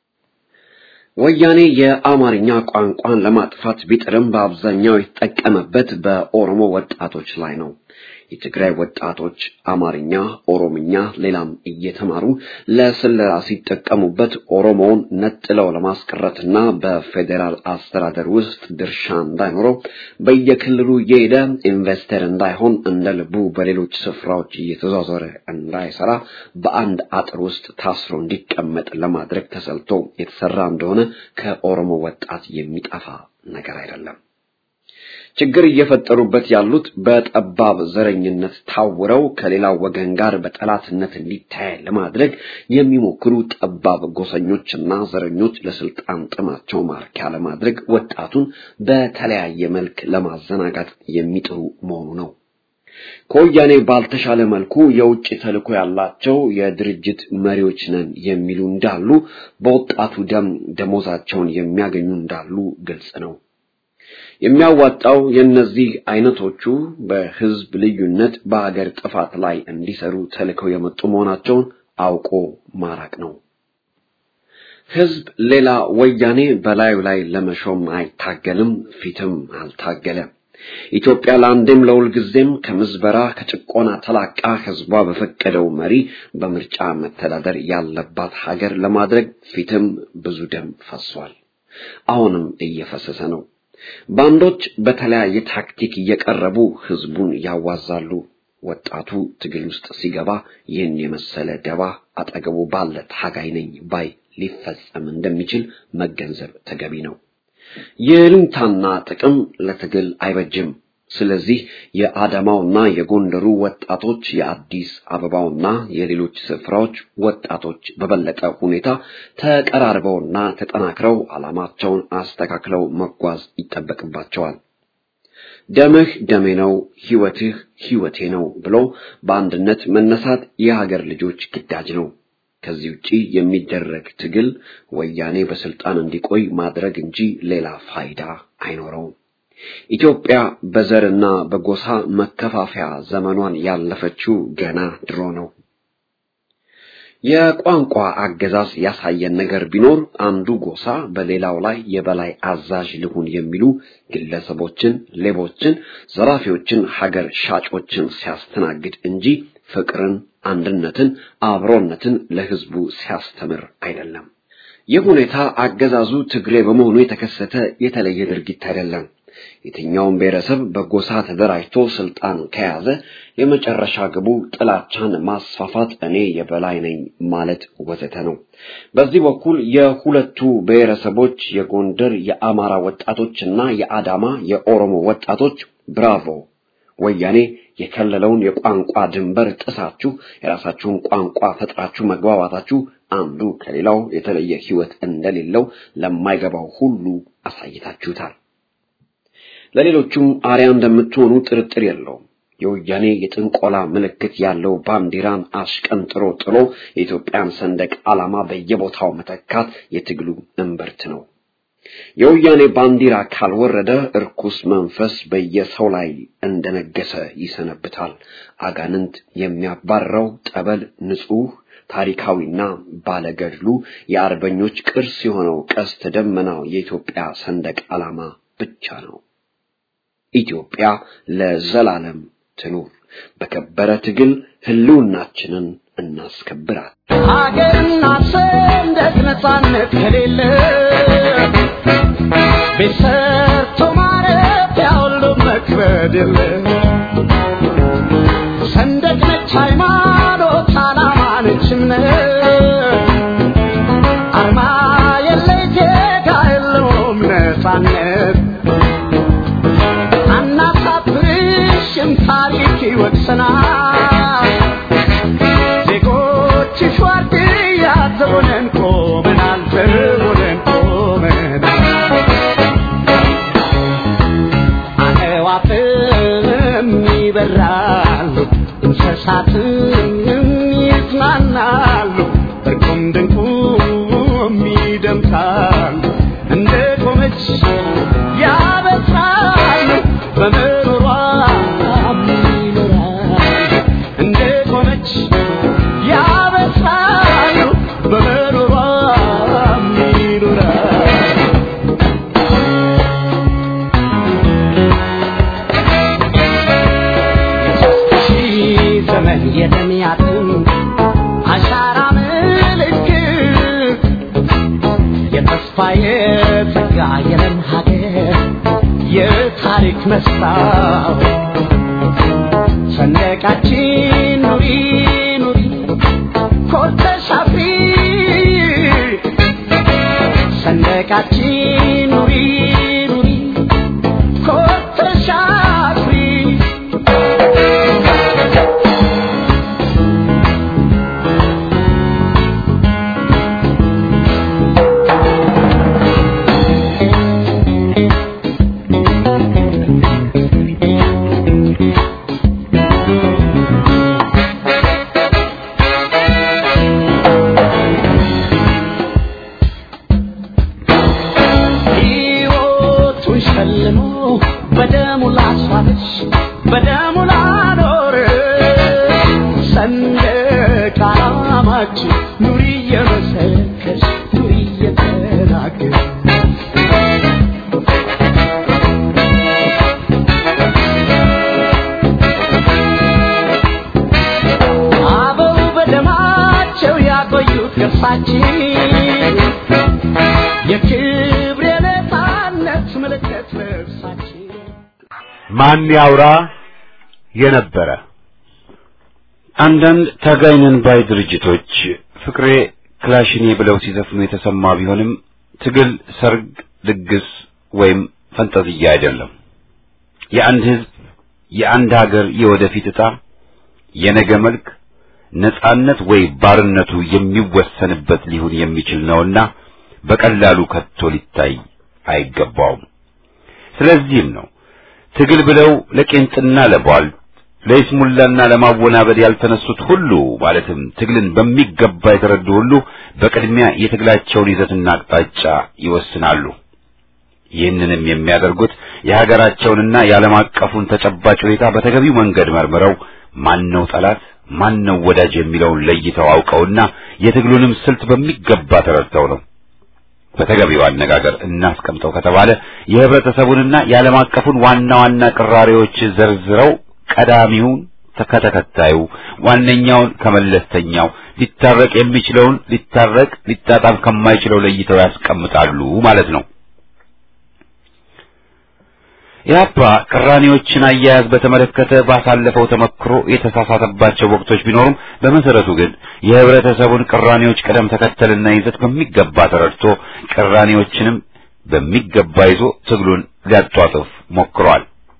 ወያኔ የአማርኛ ቋንቋን ለማጥፋት ቢጥርም በአብዛኛው የተጠቀመበት በኦሮሞ ወጣቶች ላይ ነው። የትግራይ ወጣቶች አማርኛ፣ ኦሮምኛ፣ ሌላም እየተማሩ ለስለላ ሲጠቀሙበት ኦሮሞውን ነጥለው ለማስቀረትና በፌዴራል አስተዳደር ውስጥ ድርሻ እንዳይኖረው በየክልሉ እየሄደ ኢንቨስተር እንዳይሆን እንደ ልቡ በሌሎች ስፍራዎች እየተዟዟረ እንዳይሰራ በአንድ አጥር ውስጥ ታስሮ እንዲቀመጥ ለማድረግ ተሰልቶ የተሰራ እንደሆነ ከኦሮሞ ወጣት የሚጠፋ ነገር አይደለም። ችግር እየፈጠሩበት ያሉት በጠባብ ዘረኝነት ታውረው ከሌላው ወገን ጋር በጠላትነት እንዲታይ ለማድረግ የሚሞክሩ ጠባብ ጎሰኞችና ዘረኞች ለስልጣን ጥማቸው ማርኪያ ለማድረግ ወጣቱን በተለያየ መልክ ለማዘናጋት የሚጥሩ መሆኑ ነው። ከወያኔ ባልተሻለ መልኩ የውጭ ተልዕኮ ያላቸው የድርጅት መሪዎች ነን የሚሉ እንዳሉ፣ በወጣቱ ደም ደሞዛቸውን የሚያገኙ እንዳሉ ግልጽ ነው። የሚያዋጣው የእነዚህ አይነቶቹ በህዝብ ልዩነት በሀገር ጥፋት ላይ እንዲሰሩ ተልከው የመጡ መሆናቸውን አውቆ ማራቅ ነው። ህዝብ ሌላ ወያኔ በላዩ ላይ ለመሾም አይታገልም፣ ፊትም አልታገለም። ኢትዮጵያ ለአንዴም ለሁል ጊዜም ከምዝበራ ከጭቆና ተላቃ ህዝቧ በፈቀደው መሪ በምርጫ መተዳደር ያለባት ሀገር ለማድረግ ፊትም ብዙ ደም ፈሷል። አሁንም እየፈሰሰ ነው። ባንዶች በተለያየ ታክቲክ እየቀረቡ ህዝቡን ያዋዛሉ። ወጣቱ ትግል ውስጥ ሲገባ ይህን የመሰለ ደባ አጠገቡ ባለ ታጋይ ነኝ ባይ ሊፈጸም እንደሚችል መገንዘብ ተገቢ ነው። የልንታና ጥቅም ለትግል አይበጅም። ስለዚህ የአዳማውና የጎንደሩ ወጣቶች የአዲስ አበባውና የሌሎች ስፍራዎች ወጣቶች በበለጠ ሁኔታ ተቀራርበውና ተጠናክረው ዓላማቸውን አስተካክለው መጓዝ ይጠበቅባቸዋል። ደምህ ደሜ ነው፣ ህይወትህ ህይወቴ ነው ብሎ በአንድነት መነሳት የሀገር ልጆች ግዳጅ ነው። ከዚህ ውጪ የሚደረግ ትግል ወያኔ በስልጣን እንዲቆይ ማድረግ እንጂ ሌላ ፋይዳ አይኖረውም። ኢትዮጵያ በዘርና በጎሳ መከፋፈያ ዘመኗን ያለፈችው ገና ድሮ ነው። የቋንቋ አገዛዝ ያሳየን ነገር ቢኖር አንዱ ጎሳ በሌላው ላይ የበላይ አዛዥ ልሁን የሚሉ ግለሰቦችን፣ ሌቦችን፣ ዘራፊዎችን፣ ሀገር ሻጮችን ሲያስተናግድ እንጂ ፍቅርን፣ አንድነትን፣ አብሮነትን ለህዝቡ ሲያስተምር አይደለም። ይህ ሁኔታ አገዛዙ ትግሬ በመሆኑ የተከሰተ የተለየ ድርጊት አይደለም። የትኛውም ብሔረሰብ በጎሳ ተደራጅቶ ስልጣን ከያዘ የመጨረሻ ግቡ ጥላቻን ማስፋፋት፣ እኔ የበላይ ነኝ ማለት ወዘተ ነው። በዚህ በኩል የሁለቱ ብሔረሰቦች የጎንደር የአማራ ወጣቶችና የአዳማ የኦሮሞ ወጣቶች ብራቮ ወያኔ የከለለውን የቋንቋ ድንበር ጥሳችሁ የራሳችሁን ቋንቋ ፈጥራችሁ መግባባታችሁ አንዱ ከሌላው የተለየ ሕይወት እንደሌለው ለማይገባው ሁሉ አሳይታችሁታል። ለሌሎቹም አርያ እንደምትሆኑ ጥርጥር የለውም። የወያኔ የጥንቆላ ምልክት ያለው ባንዲራን አሽቀንጥሮ ጥሎ የኢትዮጵያን ሰንደቅ ዓላማ በየቦታው መተካት የትግሉ እምብርት ነው። የወያኔ ባንዲራ ካልወረደ እርኩስ መንፈስ በየሰው ላይ እንደነገሰ ይሰነብታል። አጋንንት የሚያባረው ጠበል ንጹሕ ታሪካዊና ባለገድሉ የአርበኞች ቅርስ የሆነው ቀስተ ደመናው የኢትዮጵያ ሰንደቅ ዓላማ ብቻ ነው። ኢትዮጵያ ለዘላለም ትኑር። በከበረ ትግል ህልውናችንን እናስከብራል። ሀገርና ሰንደቅ ነፃነት ከሌለ ቤት ሰርቶ ማረፊያ ሁሉ መክበድ የለ ሰንደቅ ነች ሃይማኖት፣ ዓላማ ነች እምነት አርማ የለ ዜጋ የለውም ነፃነት አናሳፍርሽም ታሪክ ይወቅሰናል ዜጎችሽ ዋርድያ ዘቦነን ቆመናል ዘቦነን ቆመናል አዕዋፍም ይበራሉ እንስሳትም ይዝናናሉ እርቁም ድንቁም ይደምቃሉ እንደ ቆመች ያበስራሉ በምሮሯ ይኖራሉ እንደ ቆመች ያበስራሉ በምሮሯ ይኖራሉ ሺህ ዘመን የተሚያትን አሻራ ምልክት የተስፋ የጸጋ የለም ሀገር የታሪክ መስታወት ሰንደቃችን ኑሪ ኑሪ ኮርተሽ አፍሪ ሰንደቃችን ኑሪ ኑሪ ኮርተሽ አፍሪ ሕይወቱን ሸልሞ በደሙ ላስዋበች በደሙ ላኖር ሰንደቅ ዓላማችን ኑሪ እየመሰከርሽ ኑሪ እየተናገር አበው በደማቸው ያቆዩት ቅርሳችን የክብር የነፃነት ምልክት ልብሳችን ማን ያውራ የነበረ አንዳንድ ታጋይነን ባይ ድርጅቶች ፍቅሬ ክላሽኔ ብለው ሲዘፍኑ የተሰማ ቢሆንም ትግል ሰርግ፣ ድግስ ወይም ፈንጠዝያ አይደለም። የአንድ ሕዝብ የአንድ ሀገር የወደፊት ዕጣ የነገ መልክ ነጻነት ወይ ባርነቱ የሚወሰንበት ሊሆን የሚችል ነውና በቀላሉ ከቶ ሊታይ አይገባውም። ስለዚህም ነው ትግል ብለው ለቄንጥና ለቧልት ለይስሙላና ለማወናበድ ያልተነሱት ሁሉ ማለትም ትግልን በሚገባ የተረዱ ሁሉ በቅድሚያ የትግላቸውን ይዘትና አቅጣጫ ይወስናሉ። ይህንንም የሚያደርጉት የሀገራቸውንና የዓለም አቀፉን ተጨባጭ ሁኔታ በተገቢው መንገድ መርምረው ማነው ጠላት ማነው ወዳጅ የሚለውን ለይተው አውቀውና የትግሉንም ስልት በሚገባ ተረድተው ነው። በተገቢው አነጋገር እናስቀምጠው ከተባለ የህብረተሰቡንና የዓለም አቀፉን ዋና ዋና ቅራሬዎች ዘርዝረው ቀዳሚውን ከተከታዩ ዋነኛውን ከመለስተኛው ሊታረቅ የሚችለውን ሊታረቅ ሊጣጣም ከማይችለው ለይተው ያስቀምጣሉ ማለት ነው። ኢህአፓ ቅራኔዎችን አያያዝ በተመለከተ ባሳለፈው ተመክሮ የተሳሳተባቸው ወቅቶች ቢኖሩም በመሰረቱ ግን የህብረተሰቡን ቅራኔዎች ቅደም ተከተልና ይዘት በሚገባ ተረድቶ ቅራኔዎችንም በሚገባ ይዞ ትግሉን ሊያጧጥፍ ሞክሯል።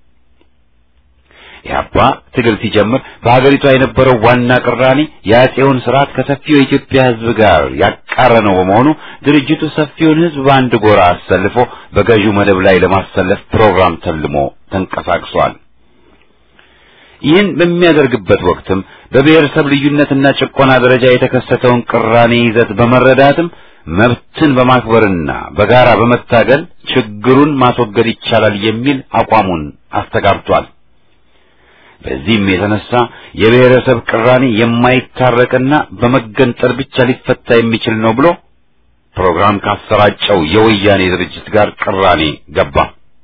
ኢህአፓ ትግል ሲጀምር በሀገሪቷ የነበረው ዋና ቅራኔ የአጼውን ስርዓት ከሰፊው የኢትዮጵያ ህዝብ ጋር ያቃረነው በመሆኑ ድርጅቱ ሰፊውን ህዝብ በአንድ ጎራ አሰልፎ በገዢው መደብ ላይ ለማሰለፍ ፕሮግራም ተልሞ ተንቀሳቅሷል። ይህን በሚያደርግበት ወቅትም በብሔረሰብ ልዩነትና ጭቆና ደረጃ የተከሰተውን ቅራኔ ይዘት በመረዳትም መብትን በማክበርና በጋራ በመታገል ችግሩን ማስወገድ ይቻላል የሚል አቋሙን አስተጋብቷል። በዚህም የተነሳ የብሔረሰብ ቅራኔ የማይታረቅና በመገንጠል ብቻ ሊፈታ የሚችል ነው ብሎ ፕሮግራም ካሰራጨው የወያኔ ድርጅት ጋር ቅራኔ ገባ።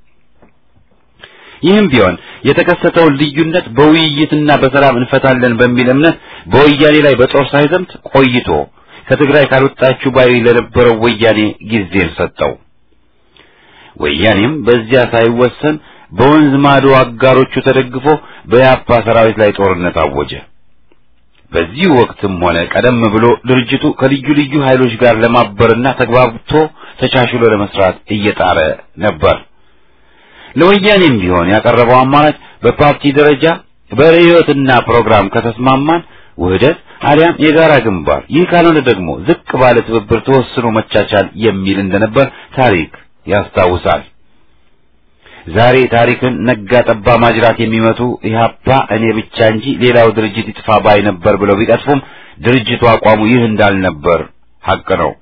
ይህም ቢሆን የተከሰተውን ልዩነት በውይይትና በሰላም እንፈታለን በሚል እምነት በወያኔ ላይ በጦር ሳይዘምት ቆይቶ ከትግራይ ካልወጣችሁ ባይ ለነበረው ወያኔ ጊዜን ሰጠው። ወያኔም በዚያ ሳይወሰን በወንዝ ማዶ አጋሮቹ ተደግፎ በያፓ ሰራዊት ላይ ጦርነት አወጀ። በዚህ ወቅትም ሆነ ቀደም ብሎ ድርጅቱ ከልዩ ልዩ ኃይሎች ጋር ለማበርና ተግባብቶ ተቻችሎ ለመስራት እየጣረ ነበር። ለወያኔም ቢሆን ያቀረበው አማራጭ በፓርቲ ደረጃ በርዕዮትና ፕሮግራም ከተስማማን ውህደት አሊያም የጋራ ግንባር፣ ይህ ካልሆነ ደግሞ ዝቅ ባለ ትብብር ተወስኖ መቻቻል የሚል እንደነበር ታሪክ ያስታውሳል። ዛሬ ታሪክን ነጋ ጠባ ማጅራት የሚመቱ ኢህአፓ እኔ ብቻ እንጂ ሌላው ድርጅት ይጥፋ ባይ ነበር ብለው ቢቀጥፉም ድርጅቱ አቋሙ ይህ እንዳልነበር ሀቅ ነው።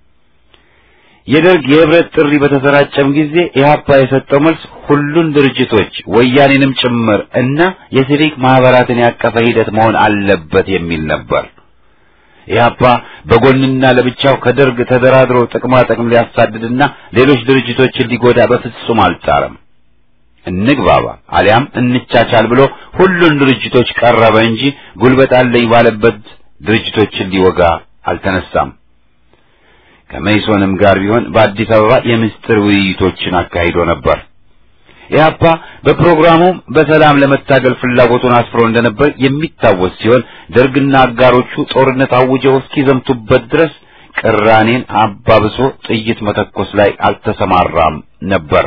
የደርግ የህብረት ጥሪ በተሰራጨም ጊዜ ኢህአፓ የሰጠው መልስ ሁሉን ድርጅቶች ወያኔንም ጭምር እና የሲቪክ ማህበራትን ያቀፈ ሂደት መሆን አለበት የሚል ነበር። ኢህአፓ በጎንና ለብቻው ከደርግ ተደራድሮ ጥቅማ ጥቅም ሊያሳድድና ሌሎች ድርጅቶችን ሊጎዳ በፍጹም አልጣረም። እንግባባ አሊያም እንቻቻል ብሎ ሁሉን ድርጅቶች ቀረበ እንጂ ጉልበት አለኝ ባለበት ድርጅቶችን ሊወጋ አልተነሳም። ከመይሶንም ጋር ቢሆን በአዲስ አበባ የምስጢር ውይይቶችን አካሂዶ ነበር። ኢህአፓ በፕሮግራሙም በሰላም ለመታገል ፍላጎቱን አስፍሮ እንደነበር የሚታወስ ሲሆን ደርግና አጋሮቹ ጦርነት አውጀው እስኪዘምቱበት ድረስ ቅራኔን አባብሶ ጥይት መተኮስ ላይ አልተሰማራም ነበር።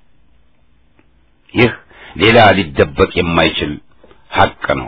ይህ ሌላ ሊደበቅ የማይችል ሐቅ ነው።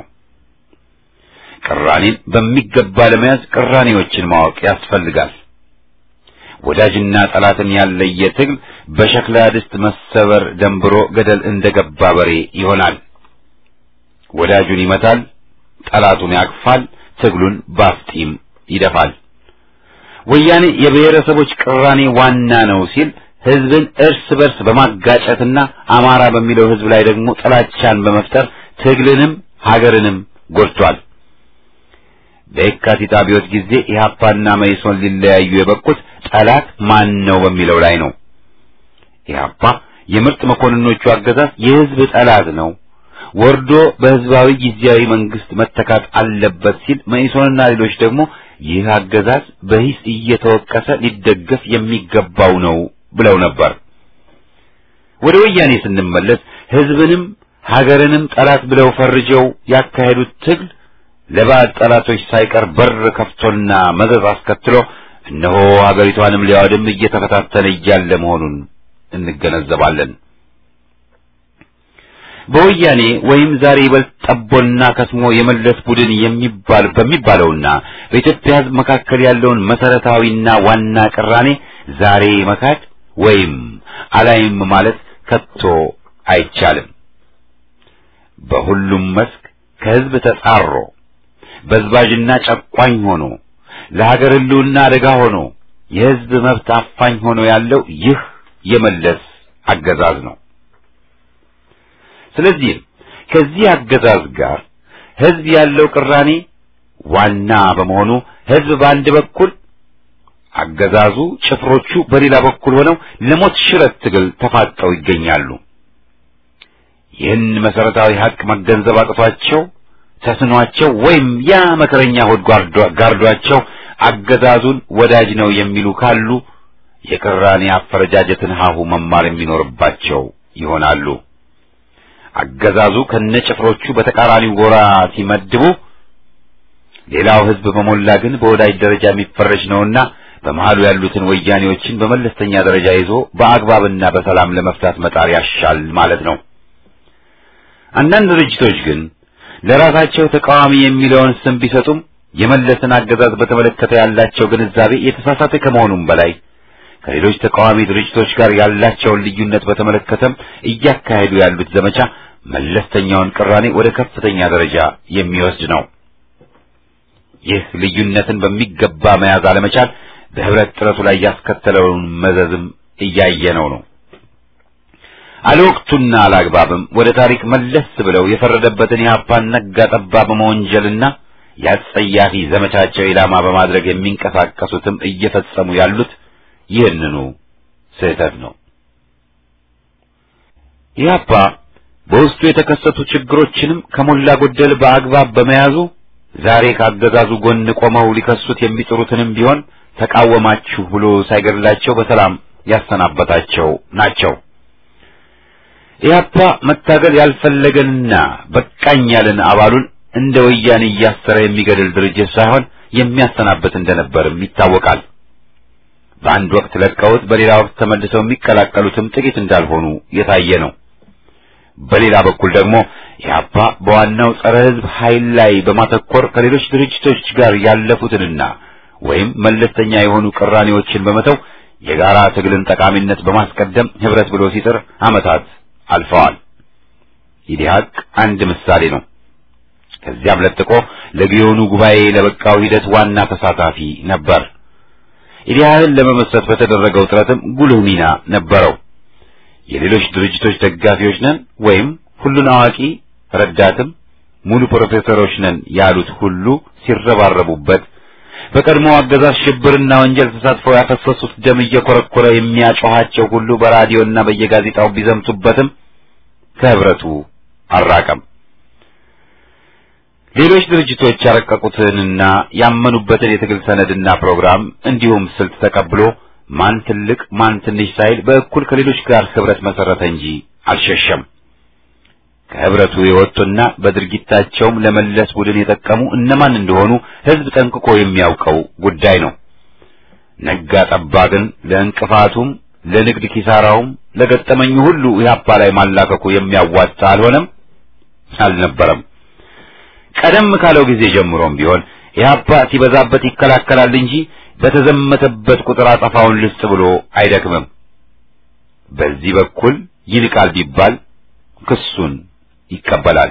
ቅራኔን በሚገባ ለመያዝ ቅራኔዎችን ማወቅ ያስፈልጋል። ወዳጅና ጠላትን ያለየ ትግል በሸክላ ድስት መሰበር ደንብሮ ገደል እንደገባ በሬ ይሆናል። ወዳጁን ይመታል፣ ጠላቱን ያቅፋል፣ ትግሉን ባፍጢም ይደፋል። ወያኔ የብሔረሰቦች ቅራኔ ዋና ነው ሲል ህዝብን እርስ በርስ በማጋጨትና አማራ በሚለው ህዝብ ላይ ደግሞ ጥላቻን በመፍጠር ትግልንም ሀገርንም ጎድቷል። በየካቲት አብዮት ጊዜ ኢህአፓና መይሶን ሊለያዩ የበቁት ጠላት ማን ነው በሚለው ላይ ነው። ኢህአፓ የምርጥ መኮንኖቹ አገዛዝ የህዝብ ጠላት ነው፣ ወርዶ በህዝባዊ ጊዜያዊ መንግስት መተካት አለበት ሲል መይሶንና ሌሎች ደግሞ ይህ አገዛዝ በሂስ እየተወቀሰ ሊደገፍ የሚገባው ነው ብለው ነበር። ወደ ወያኔ ስንመለስ ህዝብንም ሀገርንም ጠላት ብለው ፈርጀው ያካሄዱት ትግል ለባዕድ ጠላቶች ሳይቀር በር ከፍቶና መዘዝ አስከትሎ እነሆ ሀገሪቷንም ሊያወድም እየተፈታተነ እያለ መሆኑን እንገነዘባለን። በወያኔ ወይም ዛሬ ይበልጥ ጠቦና ከስሞ የመለስ ቡድን የሚባል በሚባለውና በኢትዮጵያ ህዝብ መካከል ያለውን መሰረታዊና ዋና ቅራኔ ዛሬ መካድ ወይም አላይም ማለት ከቶ አይቻልም። በሁሉም መስክ ከህዝብ ተጻሮ በዝባዥና ጨቋኝ ሆኖ ለሀገር ህልውና አደጋ ሆኖ የህዝብ መብት አፋኝ ሆኖ ያለው ይህ የመለስ አገዛዝ ነው። ስለዚህም ከዚህ አገዛዝ ጋር ህዝብ ያለው ቅራኔ ዋና በመሆኑ ህዝብ በአንድ በኩል አገዛዙ ጭፍሮቹ በሌላ በኩል ሆነው ለሞት ሽረት ትግል ተፋጠው ይገኛሉ። ይህን መሰረታዊ ሀቅ መገንዘብ አቅቷቸው ተስኗቸው ወይም ያ መከረኛ ሆድ ጋርዷቸው አገዛዙን ወዳጅ ነው የሚሉ ካሉ የቅራኔ አፈረጃጀትን ሀሁ መማር የሚኖርባቸው ይሆናሉ። አገዛዙ ከነጭፍሮቹ በተቃራኒው ጎራ ሲመድቡ፣ ሌላው ህዝብ በሞላ ግን በወዳጅ ደረጃ የሚፈረጅ ነውና በመሃሉ ያሉትን ወያኔዎችን በመለስተኛ ደረጃ ይዞ በአግባብና በሰላም ለመፍታት መጣር ያሻል ማለት ነው። አንዳንድ ድርጅቶች ግን ለራሳቸው ተቃዋሚ የሚለውን ስም ቢሰጡም የመለስን አገዛዝ በተመለከተ ያላቸው ግንዛቤ የተሳሳተ ከመሆኑም በላይ ከሌሎች ተቃዋሚ ድርጅቶች ጋር ያላቸውን ልዩነት በተመለከተም እያካሄዱ ያሉት ዘመቻ መለስተኛውን ቅራኔ ወደ ከፍተኛ ደረጃ የሚወስድ ነው። ይህ ልዩነትን በሚገባ መያዝ አለመቻል በህብረት ጥረቱ ላይ ያስከተለውን መዘዝም እያየነው ነው። አለወቅቱና አላግባብም ወደ ታሪክ መለስ ብለው የፈረደበትን የሀፓን ነጋ ጠባ በመወንጀልና ያጸያፊ ዘመቻቸው ኢላማ በማድረግ የሚንቀሳቀሱትም እየፈጸሙ ያሉት ይህንኑ ስህተት ነው። ኢህአፓ በውስጡ የተከሰቱ ችግሮችንም ከሞላ ጎደል በአግባብ በመያዙ ዛሬ ካገዛዙ ጎን ቆመው ሊከሱት የሚጥሩትንም ቢሆን ተቃወማችሁ ብሎ ሳይገድላቸው በሰላም ያሰናበታቸው ናቸው። ኢህአፓ መታገል ያልፈለገንና በቃኝ ያለን አባሉን እንደ ወያኔ እያሰረ የሚገድል ድርጅት ሳይሆን የሚያሰናበት እንደነበርም ይታወቃል። በአንድ ወቅት ለቀውት በሌላ ወቅት ተመልሰው የሚቀላቀሉትም ጥቂት እንዳልሆኑ የታየ ነው። በሌላ በኩል ደግሞ ኢህአፓ በዋናው ጸረ ሕዝብ ኃይል ላይ በማተኮር ከሌሎች ድርጅቶች ጋር ያለፉትንና ወይም መለስተኛ የሆኑ ቅራኔዎችን በመተው የጋራ ትግልን ጠቃሚነት በማስቀደም ህብረት ብሎ ሲጥር ዓመታት አልፈዋል። ኢዲሃቅ አንድ ምሳሌ ነው። ከዚያም ለጥቆ ለጊዮኑ ጉባኤ ለበቃው ሂደት ዋና ተሳታፊ ነበር። ኢዲሃህን ለመመስረት በተደረገው ጥረትም ጉልህ ሚና ነበረው። የሌሎች ድርጅቶች ደጋፊዎች ነን ወይም ሁሉን አዋቂ ረዳትም ሙሉ ፕሮፌሰሮች ነን ያሉት ሁሉ ሲረባረቡበት በቀድሞ አገዛዝ ሽብርና ወንጀል ተሳትፈው ያፈሰሱት ደም እየኮረኮረ የሚያጮኋቸው ሁሉ በራዲዮና በየጋዜጣው ቢዘምቱበትም ከህብረቱ አልራቀም። ሌሎች ድርጅቶች ያረቀቁትንና ያመኑበትን የትግል ሰነድና ፕሮግራም እንዲሁም ስልት ተቀብሎ ማን ትልቅ ማን ትንሽ ሳይል በእኩል ከሌሎች ጋር ህብረት መሰረተ እንጂ አልሸሸም። ከህብረቱ የወጡና በድርጊታቸውም ለመለስ ቡድን የጠቀሙ እነማን እንደሆኑ ህዝብ ጠንቅቆ የሚያውቀው ጉዳይ ነው። ነጋ ጠባ ግን ለእንቅፋቱም ለንግድ ኪሳራውም ለገጠመኙ ሁሉ ኢህአፓ ላይ ማላከኩ የሚያዋጣ አልሆነም አልነበረም። ቀደም ካለው ጊዜ ጀምሮም ቢሆን ኢህአፓ ሲበዛበት ይከላከላል እንጂ በተዘመተበት ቁጥር አጠፋውን ልስጥ ብሎ አይደክምም። በዚህ በኩል ይልቃል ቢባል ክሱን ይቀበላል።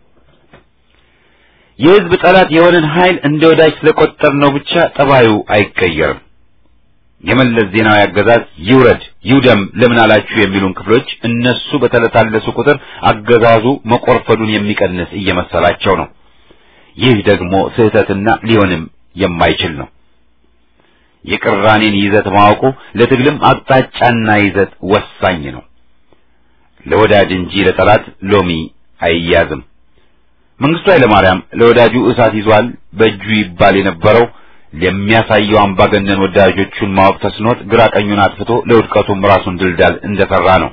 የህዝብ ጠላት የሆነን ኃይል እንደ ወዳጅ ስለቆጠር ነው ብቻ ጠባዩ አይቀየርም። የመለስ ዜናዊ አገዛዝ ይውረድ ይውደም ለምን አላችሁ የሚሉን ክፍሎች እነሱ በተለታለሱ ቁጥር አገዛዙ መቆርፈዱን የሚቀንስ እየመሰላቸው ነው። ይህ ደግሞ ስህተትና ሊሆንም የማይችል ነው። የቅራኔን ይዘት ማወቁ ለትግልም አቅጣጫና ይዘት ወሳኝ ነው። ለወዳጅ እንጂ ለጠላት ሎሚ አይያዝም። መንግስቱ ኃይለማርያም ለወዳጁ እሳት ይዟል በእጁ ይባል የነበረው ለሚያሳየው አምባገነን ወዳጆቹን ማወቅ ተስኖት ግራ ቀኙን አጥፍቶ ለውድቀቱም ራሱን ድልዳል እንደሰራ ነው።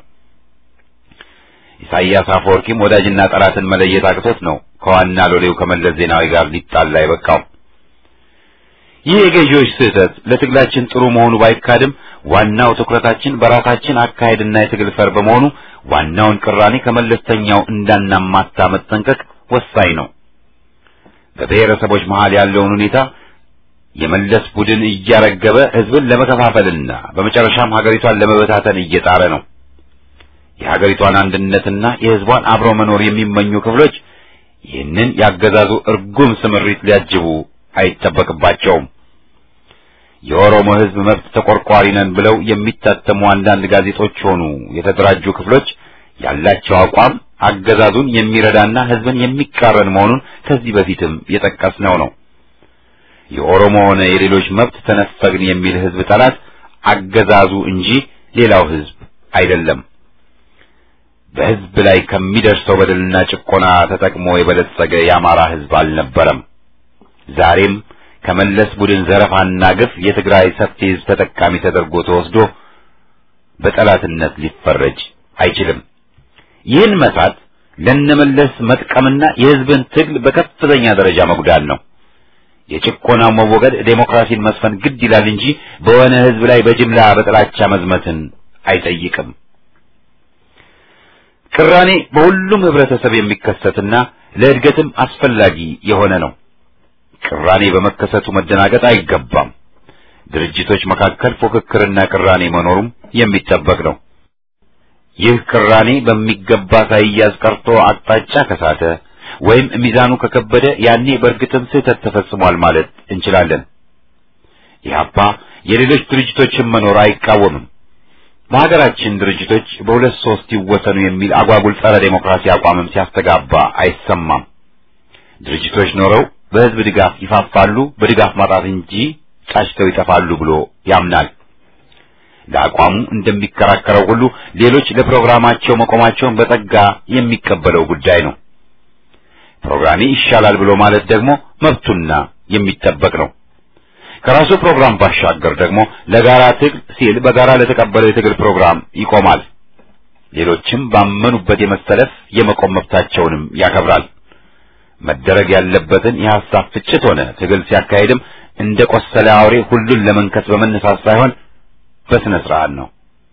ኢሳይያስ አፈወርቂም ወዳጅና ጠላትን መለየት አቅቶት ነው ከዋና ሎሌው ከመለስ ዜናዊ ጋር ሊጣላ የበቃው። ይህ የገዢዎች ስህተት ለትግላችን ጥሩ መሆኑ ባይካድም ዋናው ትኩረታችን በራሳችን አካሄድና የትግል ፈር በመሆኑ ዋናውን ቅራኔ ከመለስተኛው እንዳናማታ መጠንቀቅ ወሳኝ ነው። በብሔረሰቦች መሃል ያለውን ሁኔታ የመለስ ቡድን እያረገበ ህዝብን ለመከፋፈልና በመጨረሻም ሀገሪቷን ለመበታተን እየጣረ ነው። የሀገሪቷን አንድነትና የህዝቧን አብሮ መኖር የሚመኙ ክፍሎች ይህንን ያገዛዙ እርጉም ስምሪት ሊያጅቡ አይጠበቅባቸውም። የኦሮሞ ህዝብ መብት ተቆርቋሪ ነን ብለው የሚታተሙ አንዳንድ ጋዜጦች ሆኑ የተደራጁ ክፍሎች ያላቸው አቋም አገዛዙን የሚረዳና ህዝብን የሚቃረን መሆኑን ከዚህ በፊትም የጠቀስነው ነው። የኦሮሞ ሆነ የሌሎች መብት ተነፈግን የሚል ህዝብ ጠላት አገዛዙ እንጂ ሌላው ህዝብ አይደለም። በህዝብ ላይ ከሚደርሰው በደልና ጭቆና ተጠቅሞ የበለጸገ የአማራ ህዝብ አልነበረም። ዛሬም ከመለስ ቡድን ዘረፋና ግፍ የትግራይ ሰፊ ህዝብ ተጠቃሚ ተደርጎ ተወስዶ በጠላትነት ሊፈረጅ አይችልም። ይህን መሳት ለነመለስ መጥቀምና የህዝብን ትግል በከፍተኛ ደረጃ መጉዳት ነው። የጭቆናው መወገድ ዴሞክራሲን መስፈን ግድ ይላል እንጂ በሆነ ህዝብ ላይ በጅምላ በጥላቻ መዝመትን አይጠይቅም። ቅራኔ በሁሉም ህብረተሰብ የሚከሰትና ለእድገትም አስፈላጊ የሆነ ነው። ቅራኔ በመከሰቱ መደናገጥ አይገባም። ድርጅቶች መካከል ፉክክርና ቅራኔ መኖሩም የሚጠበቅ ነው። ይህ ቅራኔ በሚገባ ሳይያዝ ቀርቶ አቅጣጫ ከሳተ ወይም ሚዛኑ ከከበደ ያኔ በእርግጥም ስህተት ተፈጽሟል ማለት እንችላለን። ኢህአፓ የሌሎች ድርጅቶችን መኖር አይቃወምም። በሀገራችን ድርጅቶች በሁለት ሶስት ይወሰኑ የሚል አጓጉል ጸረ ዴሞክራሲ አቋምም ሲያስተጋባ አይሰማም። ድርጅቶች ኖረው በህዝብ ድጋፍ ይፋፋሉ፣ በድጋፍ ማጣት እንጂ ጫጭተው ይጠፋሉ ብሎ ያምናል። ለአቋሙ እንደሚከራከረው ሁሉ ሌሎች ለፕሮግራማቸው መቆማቸውን በጸጋ የሚቀበለው ጉዳይ ነው። ፕሮግራሜ ይሻላል ብሎ ማለት ደግሞ መብቱና የሚጠበቅ ነው። ከራሱ ፕሮግራም ባሻገር ደግሞ ለጋራ ትግል ሲል በጋራ ለተቀበለው የትግል ፕሮግራም ይቆማል። ሌሎችም ባመኑበት የመሰለፍ የመቆም መብታቸውንም ያከብራል። መደረግ ያለበትን የሐሳብ ፍጭት ሆነ ትግል ሲያካሄድም እንደ ቆሰለ አውሬ ሁሉን ለመንከስ በመነሳት ሳይሆን በስነ ስርዓት ነው።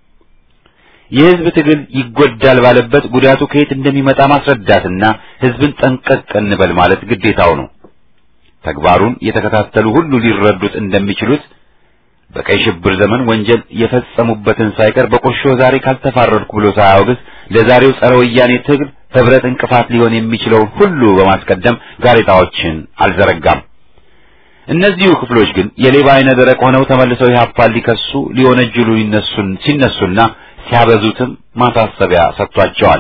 የህዝብ ትግል ይጎዳል ባለበት ጉዳቱ ከየት እንደሚመጣ ማስረዳትና ህዝብን ጠንቀቅ እንበል ማለት ግዴታው ነው። ተግባሩን የተከታተሉ ሁሉ ሊረዱት እንደሚችሉት በቀይ ሽብር ዘመን ወንጀል የፈጸሙበትን ሳይቀር በቁርሾ ዛሬ ካልተፋረድኩ ብሎ ሳያወግዝ ለዛሬው ጸረ ወያኔ ትግል ህብረት እንቅፋት ሊሆን የሚችለውን ሁሉ በማስቀደም ጋሬጣዎችን አልዘረጋም። እነዚሁ ክፍሎች ግን የሌባ አይነ ደረቅ ሆነው ተመልሰው ኢህአፓን ሊከሱ ሊወነጅሉ ይነሱን ሲነሱና ሲያበዙትም ማሳሰቢያ ሰጥቷቸዋል።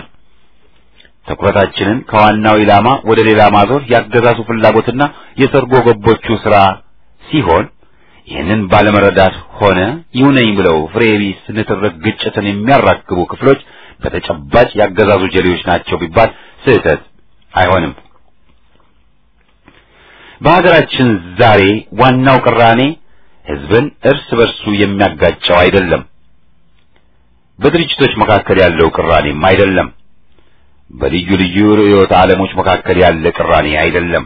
ትኩረታችንን ከዋናው ኢላማ ወደ ሌላ ማዞር ያገዛዙ ፍላጎትና የሰርጎ ገቦቹ ስራ ሲሆን ይህንን ባለመረዳት ሆነ ይሁነኝ ብለው ፍሬ ቢስ ንትርክ ግጭትን የሚያራክቡ ክፍሎች በተጨባጭ ያገዛዙ ጀሌዎች ናቸው ቢባል ስህተት አይሆንም። በሀገራችን ዛሬ ዋናው ቅራኔ ህዝብን እርስ በርሱ የሚያጋጨው አይደለም። በድርጅቶች መካከል ያለው ቅራኔም አይደለም። በልዩ ልዩ ርዕዮተ ዓለሞች መካከል ያለ ቅራኔ አይደለም።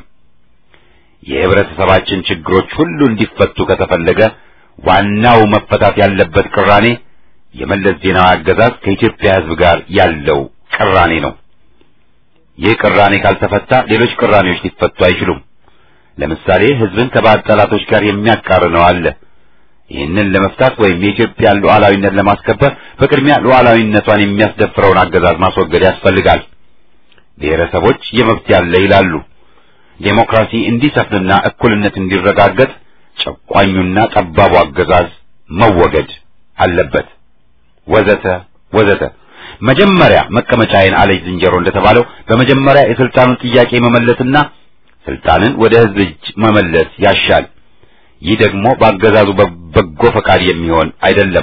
የህብረተሰባችን ችግሮች ሁሉ እንዲፈቱ ከተፈለገ ዋናው መፈታት ያለበት ቅራኔ የመለስ ዜናዊ አገዛዝ ከኢትዮጵያ ህዝብ ጋር ያለው ቅራኔ ነው። ይህ ቅራኔ ካልተፈታ ሌሎች ቅራኔዎች ሊፈቱ አይችሉም። ለምሳሌ ህዝብን ከባዕድ ጠላቶች ጋር የሚያቃርነው አለ። ይህንን ለመፍታት ወይም የኢትዮጵያን ሉዓላዊነት ለማስከበር በቅድሚያ ሉዓላዊነቷን የሚያስደፍረውን አገዛዝ ማስወገድ ያስፈልጋል። ብሔረሰቦች የመብት ያለ ይላሉ። ዴሞክራሲ እንዲሰፍንና እኩልነት እንዲረጋገጥ ጨቋኙና ጠባቡ አገዛዝ መወገድ አለበት። ወዘተ ወዘተ። መጀመሪያ መቀመጫዬን አለች ዝንጀሮ እንደተባለው በመጀመሪያ የስልጣኑን ጥያቄ መመለስና ስልጣንን ወደ ህዝብ እጅ መመለስ ያሻል። ይህ ደግሞ በአገዛዙ በጎ ፈቃድ የሚሆን አይደለም።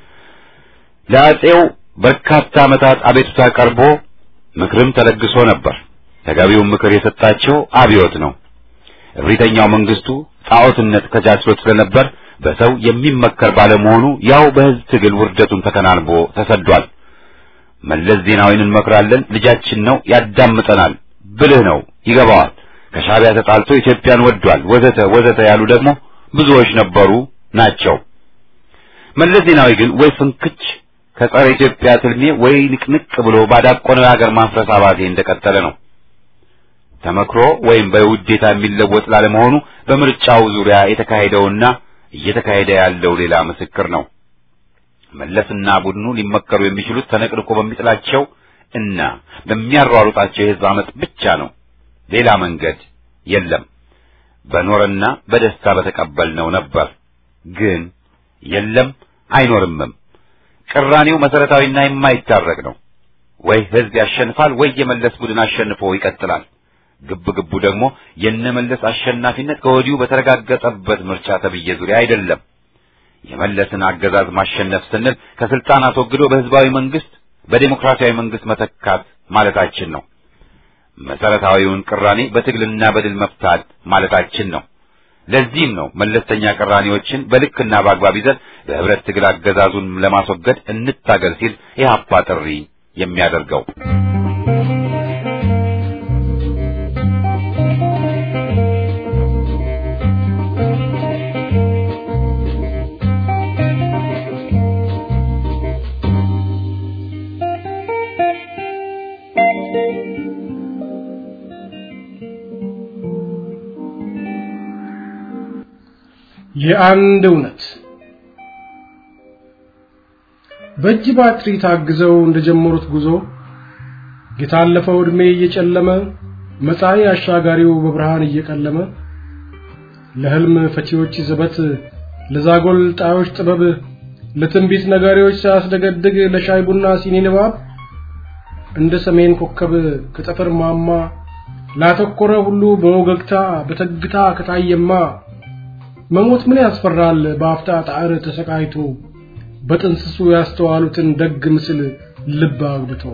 ለአጼው በርካታ ዓመታት አቤቱታ ቀርቦ ምክርም ተለግሶ ነበር። ተገቢውን ምክር የሰጣቸው አብዮት ነው። እብሪተኛው መንግስቱ ጣዖትነት ከጃችሎት ስለነበር በሰው የሚመከር ባለመሆኑ ያው በህዝብ ትግል ውርደቱን ተከናንቦ ተሰዷል። መለስ ዜናዊን እንመክራለን፣ ልጃችን ነው፣ ያዳምጠናል፣ ብልህ ነው፣ ይገባዋል፣ ከሻዕቢያ ተጣልቶ ኢትዮጵያን ወዷል፣ ወዘተ ወዘተ ያሉ ደግሞ ብዙዎች ነበሩ ናቸው። መለስ ዜናዊ ግን ወይ ፍንክች ከጸረ ኢትዮጵያ ትልሜ ወይ ንቅንቅ ብሎ ባዳቆነው የሀገር ማፍረስ አባዜ እንደቀጠለ ነው። ተመክሮ ወይም በውዴታ የሚለወጥ ላለመሆኑ በምርጫው ዙሪያ የተካሄደውና እየተካሄደ ያለው ሌላ ምስክር ነው። መለስና ቡድኑ ሊመከሩ የሚችሉት ተነቅንቆ በሚጥላቸው እና በሚያሯሩጣቸው የህዝብ አመፅ ብቻ ነው። ሌላ መንገድ የለም። በኖረና በደስታ በተቀበልነው ነበር። ግን የለም አይኖርምም። ቅራኔው መሰረታዊና የማይታረቅ ነው። ወይ ህዝብ ያሸንፋል ወይ የመለስ ቡድን አሸንፎ ይቀጥላል። ግብ ግቡ ደግሞ የነመለስ አሸናፊነት ከወዲሁ በተረጋገጠበት ምርጫ ተብዬ ዙሪያ አይደለም። የመለስን አገዛዝ ማሸነፍ ስንል ከስልጣን አስወግዶ በህዝባዊ መንግስት በዴሞክራሲያዊ መንግስት መተካት ማለታችን ነው። መሰረታዊውን ቅራኔ በትግልና በድል መፍታት ማለታችን ነው። ለዚህም ነው መለስተኛ ቅራኔዎችን በልክና በአግባብ ይዘን በህብረት ትግል አገዛዙን ለማስወገድ እንታገል ሲል ኢህአፓ ጥሪ የሚያደርገው። የአንድ እውነት በእጅ ባትሪ ታግዘው እንደጀመሩት ጉዞ የታለፈው ዕድሜ እየጨለመ መጻኢ አሻጋሪው በብርሃን እየቀለመ ለህልም ፈቺዎች ዘበት ለዛጎል ጣዮች ጥበብ ለትንቢት ነጋሪዎች ሳያስደገድግ ለሻይ ቡና ሲኒ ንባብ እንደ ሰሜን ኮከብ ከጠፈር ማማ ላተኮረ ሁሉ በወገግታ በተግታ ከታየማ መሞት ምን ያስፈራል በአፍታ ጣር ተሰቃይቶ በጥንስሱ ያስተዋሉትን ደግ ምስል ልብ አግብቶ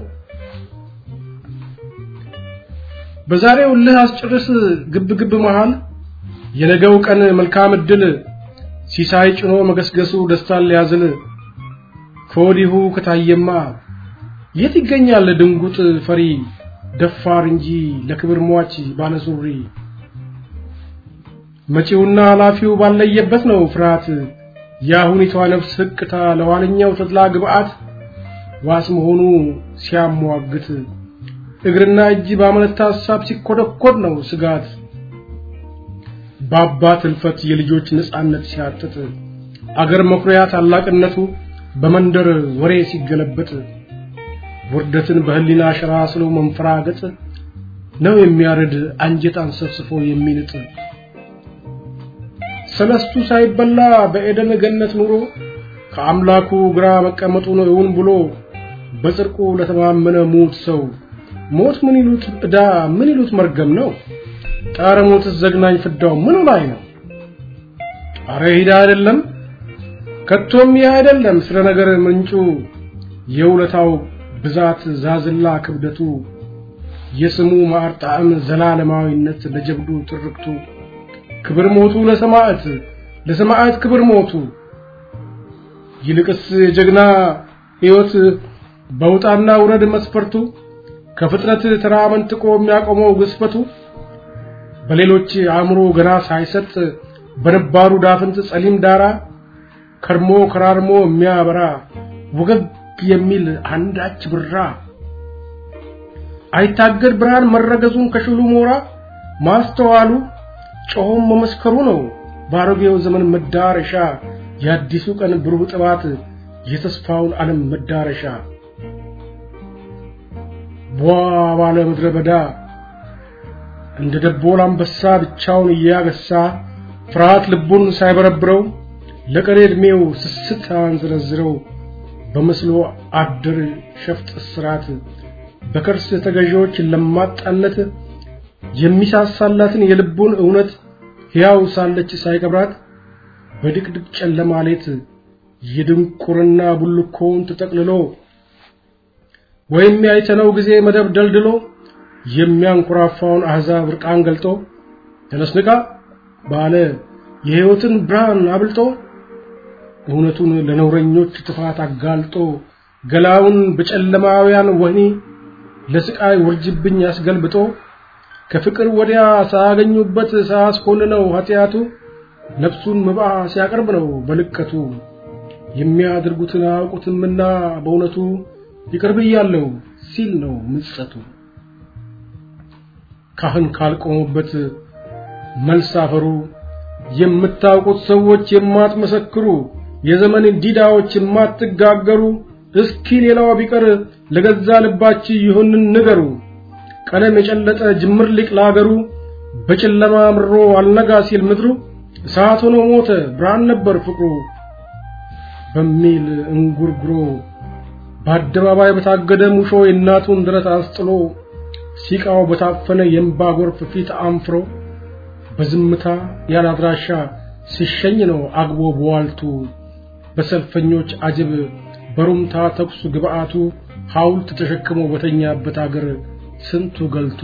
በዛሬው ልህ አስጨርስ ግብ ግብ መሃል የነገው ቀን መልካም እድል ሲሳይ ጭኖ መገስገሱ ደስታን ሊያዝል ከወዲሁ ከታየማ የት ይገኛል ድንጉጥ ፈሪ ደፋር እንጂ ለክብር ሟች ባለሱሪ መጪውና ኃላፊው ባለየበት ነው ፍርሃት የአሁኒቷ ነፍስ ህቅታ ለኋለኛው ተድላ ግብአት ዋስ መሆኑ ሲያሟግት እግርና እጅ ባመነታ ሀሳብ ሲኮደኮድ ነው ስጋት በአባት ህልፈት የልጆች ነጻነት ሲያጥጥ አገር መኩሪያ ታላቅነቱ በመንደር ወሬ ሲገለበጥ ውርደትን በህሊና ሸራ ስሎ መንፈራገጥ ነው የሚያርድ አንጀት አንሰፍስፎ የሚንጥ ሰለስቱ ሳይበላ በኤደን ገነት ኑሮ ከአምላኩ ግራ መቀመጡን እውን ብሎ በጽድቁ ለተማመነ ሙት ሰው ሞት ምን ይሉት ዕዳ ምን ይሉት መርገም ነው ጣረ ሞትስ ዘግናኝ ፍዳው ምኑ ላይ ነው አረ ሂዳ አይደለም ከቶም ይህ አይደለም ስለ ነገር ምንጩ የውለታው ብዛት ዛዝላ ክብደቱ የስሙ ማር ጣዕም ዘላለማዊነት ለጀብዱ ትርክቱ ክብር ሞቱ ለሰማዕት ለሰማዕት ክብር ሞቱ ይልቅስ የጀግና ሕይወት በውጣና ውረድ መስፈርቱ ከፍጥነት ተራ መንጥቆ የሚያቆመው ግስፈቱ በሌሎች አእምሮ ገና ሳይሰጥ በነባሩ ዳፍንት ጸሊም ዳራ ከርሞ ከራርሞ የሚያበራ ወገግ የሚል አንዳች ብራ አይታገድ ብርሃን መረገዙን ከሽሉ ሞራ ማስተዋሉ ጮሆም መመስከሩ ነው በአሮጌው ዘመን መዳረሻ የአዲሱ ቀን ብሩህ ጥባት የተስፋውን ዓለም መዳረሻ ቧ ባለ ምድረ በዳ እንደ ደቦል አንበሳ ብቻውን እያገሳ ፍርሃት ልቡን ሳይበረብረው ለቀሪ ዕድሜው ስስት አንዝረዝረው በመስሎ አድር ሸፍጥ እስራት በከርስ ተገዢዎች ለማጣነት የሚሳሳላትን የልቡን እውነት ሕያው ሳለች ሳይቀብራት በድቅድቅ ጨለማ ሌት የድንቁርና ቡልኮውን ተጠቅልሎ ወይም ያይተነው ጊዜ መደብ ደልድሎ የሚያንኮራፋውን አሕዛብ ርቃን ገልጦ ተነስንቃ ባለ የሕይወትን ብርሃን አብልጦ እውነቱን ለነውረኞች ጥፋት አጋልጦ ገላውን በጨለማውያን ወህኒ ለስቃይ ውርጅብኝ አስገልብጦ ከፍቅር ወዲያ ሳያገኙበት ሳያስኮንነው ኃጢአቱ ነፍሱን መባ ሲያቀርብ ነው በልቀቱ የሚያደርጉትን አያውቁትምና በእውነቱ ይቅር ብያለሁ ሲል ነው ምጸቱ ካህን ካልቆሙበት መልስ አፈሩ የምታውቁት ሰዎች የማትመሰክሩ የዘመን ዲዳዎች የማትጋገሩ እስኪ ሌላው ቢቀር ለገዛ ልባችሁ ይሁንን ንገሩ ቀለም የጨለጠ ጅምር ሊቅ ላገሩ በጨለማ ምሮ አልነጋ ሲል ምድሩ እሳት ሆኖ ሞተ ብርሃን ነበር ፍቅሩ በሚል እንጉርጉሮ በአደባባይ በታገደ ሙሾ የእናቱን ድረት አስጥሎ ሲቃው በታፈነ የእምባ ጎርፍ ፊት አንፍሮ በዝምታ ያላድራሻ ሲሸኝ ነው አግቦ በዋልቱ በሰልፈኞች አጅብ በሩምታ ተኩሱ ግብአቱ ሐውልት ተሸክሞ በተኛበት አገር ስንቱ ገልቱ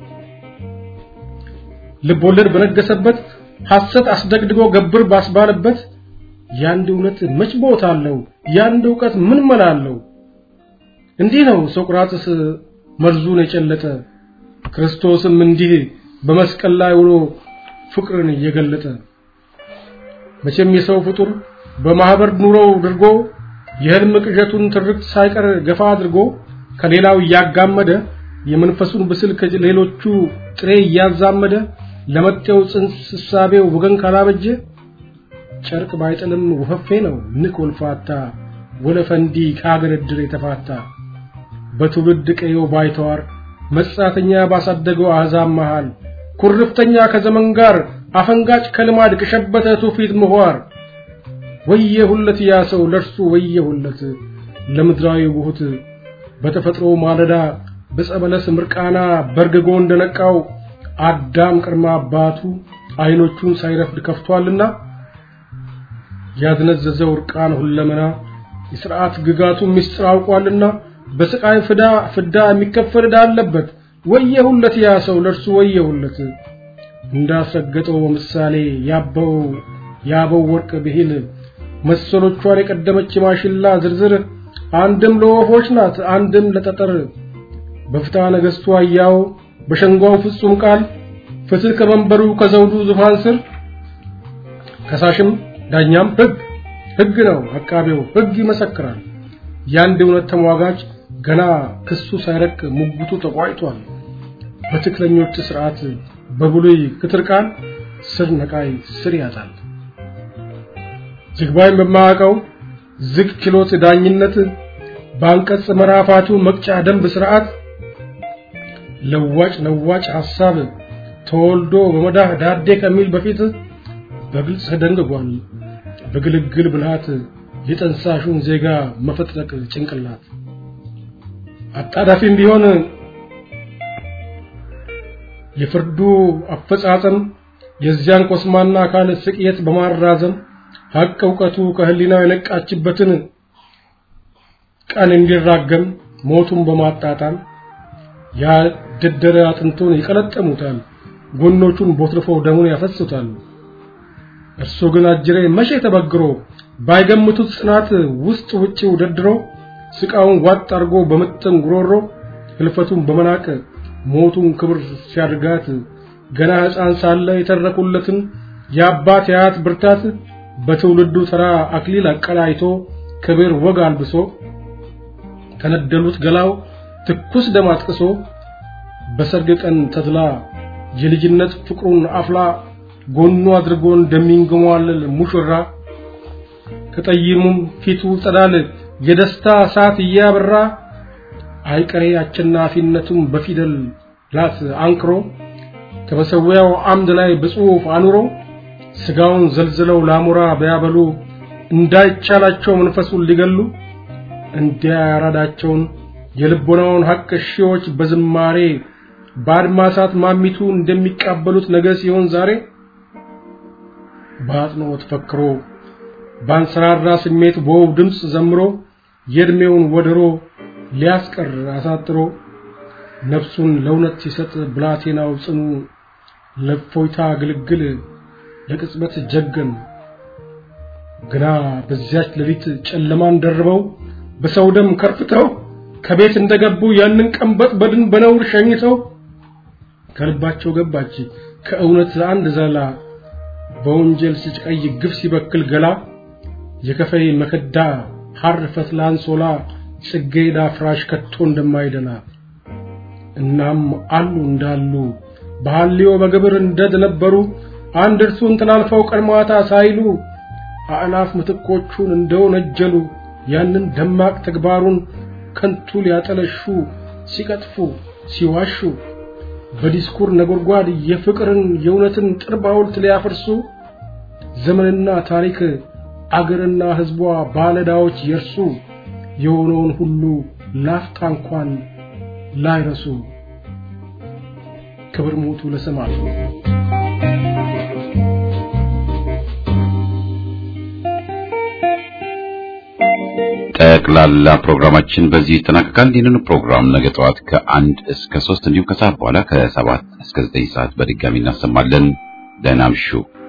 ልቦለድ በነገሰበት ሐሰት አስደግድጎ ገብር ባስባለበት ያንድ እውነት መች ቦታ አለው ያንድ እውቀት ምን መላ አለው እንዲህ ነው ሶቅራጥስ መርዙን የጨለጠ ክርስቶስም እንዲህ በመስቀል ላይ ውሎ ፍቅርን እየገለጠ መቼም የሰው ፍጡር በማህበር ኑሮው ድርጎ የህልም ቅዠቱን ትርክት ሳይቀር ገፋ አድርጎ ከሌላው እያጋመደ የመንፈሱን ብስል ከሌሎቹ ጥሬ እያዛመደ ለመጤው ጽንስ እሳቤው ወገን ካላበጀ ጨርቅ ባይጥልም ወፈፌ ነው ንክ ወልፋታ ወለፈንዲ ከአገረድር የተፋታ በትውልድ ቀየው ባይተዋር መጻተኛ ባሳደገው አሕዛብ መሃል ኩርፍተኛ ከዘመን ጋር አፈንጋጭ ከልማድ ከሸበተ ትውፊት ምሁር ወየሁለት ያ ሰው ለርሱ ወየሁለት ለምድራዊ ውሁት በተፈጥሮ ማለዳ በጸበለስ ምርቃና በርግጎ እንደነቃው አዳም ቅድመ አባቱ አይኖቹን ሳይረፍድ ከፍቷልና ያዝነዘዘው እርቃን ሁለመና የሥርዓት ግጋቱ ምስጢር አውቋልና በስቃይ ፍዳ ፍዳ የሚከፈል ዕዳ አለበት ወየሁለት ያ ሰው ለርሱ ወየሁለት እንዳስረገጠው በምሳሌ ያበው ያበው ወርቅ ብሂል መሰሎቿን የቀደመች ማሽላ ዝርዝር አንድም ለወፎች ናት አንድም ለጠጠር በፍትሐ ነገሥቱ አያው በሸንጓው ፍጹም ቃል ፍትህ ከመንበሩ ከዘውዱ ዙፋን ስር ከሳሽም ዳኛም ሕግ ሕግ ነው አቃቤው ሕግ ይመሰክራል ያንድ እውነት ተሟጋች ገና ክሱ ሳይረቅ ሙግቱ ተቋጭቷል በትክክለኞች ስርዓት በብሉይ ክትር ቃል ስር ነቃይ ስር ያጣል ዝግባይን በማያውቀው ዝግ ችሎት ዳኝነት በአንቀጽ መራፋቱ መቅጫ ደንብ ስርዓት ለዋጭ ለዋጭ ሐሳብ ተወልዶ በመዳህ ዳዴ ከሚል በፊት በግልጽ ተደንግጓል በግልግል ብልሃት የጠንሳሹን ዜጋ መፈጥረቅ ጭንቅላት አጣዳፊም ቢሆን የፍርዱ አፈጻጸም የዚያን ኮስማና አካል ስቅየት በማራዘም ሀቅ እውቀቱ ከህሊናው የነቃችበትን ቀን እንዲራገም ሞቱን በማጣጣም ያደደረ አጥንቱን ይቀለጠሙታል ጎኖቹን ቦትርፈው ደሙን ያፈሱታል እርሱ ግን አጅሬ መቼ ተበግሮ ባይገምቱት ጽናት ውስጥ ውጭው ደድሮ ስቃውን ዋጥ አርጎ በምጥን ጉሮሮ ህልፈቱን በመናቅ ሞቱን ክብር ሲያድጋት ገና ሕፃን ሳለ የተረኩለትን የአባት የአያት ብርታት በትውልዱ ተራ አክሊል አቀላይቶ ክብር ወግ አልብሶ ከነደሉት ገላው ትኩስ ደም አጥቅሶ በሰርግ ቀን ተድላ የልጅነት ፍቅሩን አፍላ ጎኑ አድርጎ እንደሚንገሟለል ሙሽራ ከጠይሙም ፊቱ ጸዳል የደስታ እሳት እያበራ አይቀሬ አሸናፊነቱን በፊደል ላት አንክሮ ከመሰዊያው አምድ ላይ በጽሑፍ አኑሮ ስጋውን ዘልዝለው ላሙራ ቢያበሉ እንዳይቻላቸው መንፈሱን ሊገሉ እንዲያ ያራዳቸውን የልቦናውን ሐቅ ሺዎች በዝማሬ በአድማሳት ማሚቱ እንደሚቃበሉት ነገ ሲሆን ዛሬ በአጽንኦት ፈክሮ ባንሰራራ ስሜት በውብ ድምፅ ዘምሮ የዕድሜውን ወደሮ ሊያስቀር አሳጥሮ ነፍሱን ለእውነት ሲሰጥ ብላቴናው ጽኑ ለፎይታ ግልግል ለቅጽበት ጀገን ግና በዚያች ሌሊት ጨለማን ደርበው በሰው ደም ከርፍተው ከቤት እንደገቡ ያንን ቀንበጥ በድን በነውር ሸኝተው ከልባቸው ገባች ከእውነት አንድ ዘላ በወንጀል ሲጨቀይ ግፍ ሲበክል ገላ የከፈይ መከዳ ሐር ፈትላ አንሶላ ጽጌዳ ፍራሽ ከቶ እንደማይደላ እናም አሉ እንዳሉ በሐልዮ በግብር እንደነበሩ አንድ እርሱን ተላልፈው ቀድማታ ሳይሉ አእላፍ ምትኮቹን እንደወነጀሉ ያንን ደማቅ ተግባሩን ከንቱ ሊያጠለሹ ሲቀጥፉ ሲዋሹ በዲስኩር ነጎድጓድ የፍቅርን የእውነትን ጥርብ ሐውልት ሊያፈርሱ ዘመንና ታሪክ አገርና ሕዝቧ ባለዳዎች የርሱ የሆነውን ሁሉ ላፍታ እንኳን ላይረሱ ክብር ሞቱ ለሰማዕቱ ጠቅላላ ፕሮግራማችን በዚህ ይጠናቀቃል። ይህንን ፕሮግራም ነገ ጠዋት ከአንድ እስከ ሶስት እንዲሁም ከሰዓት በኋላ ከሰባት እስከ ዘጠኝ ሰዓት በድጋሚ እናሰማለን። ደህና እምሹ።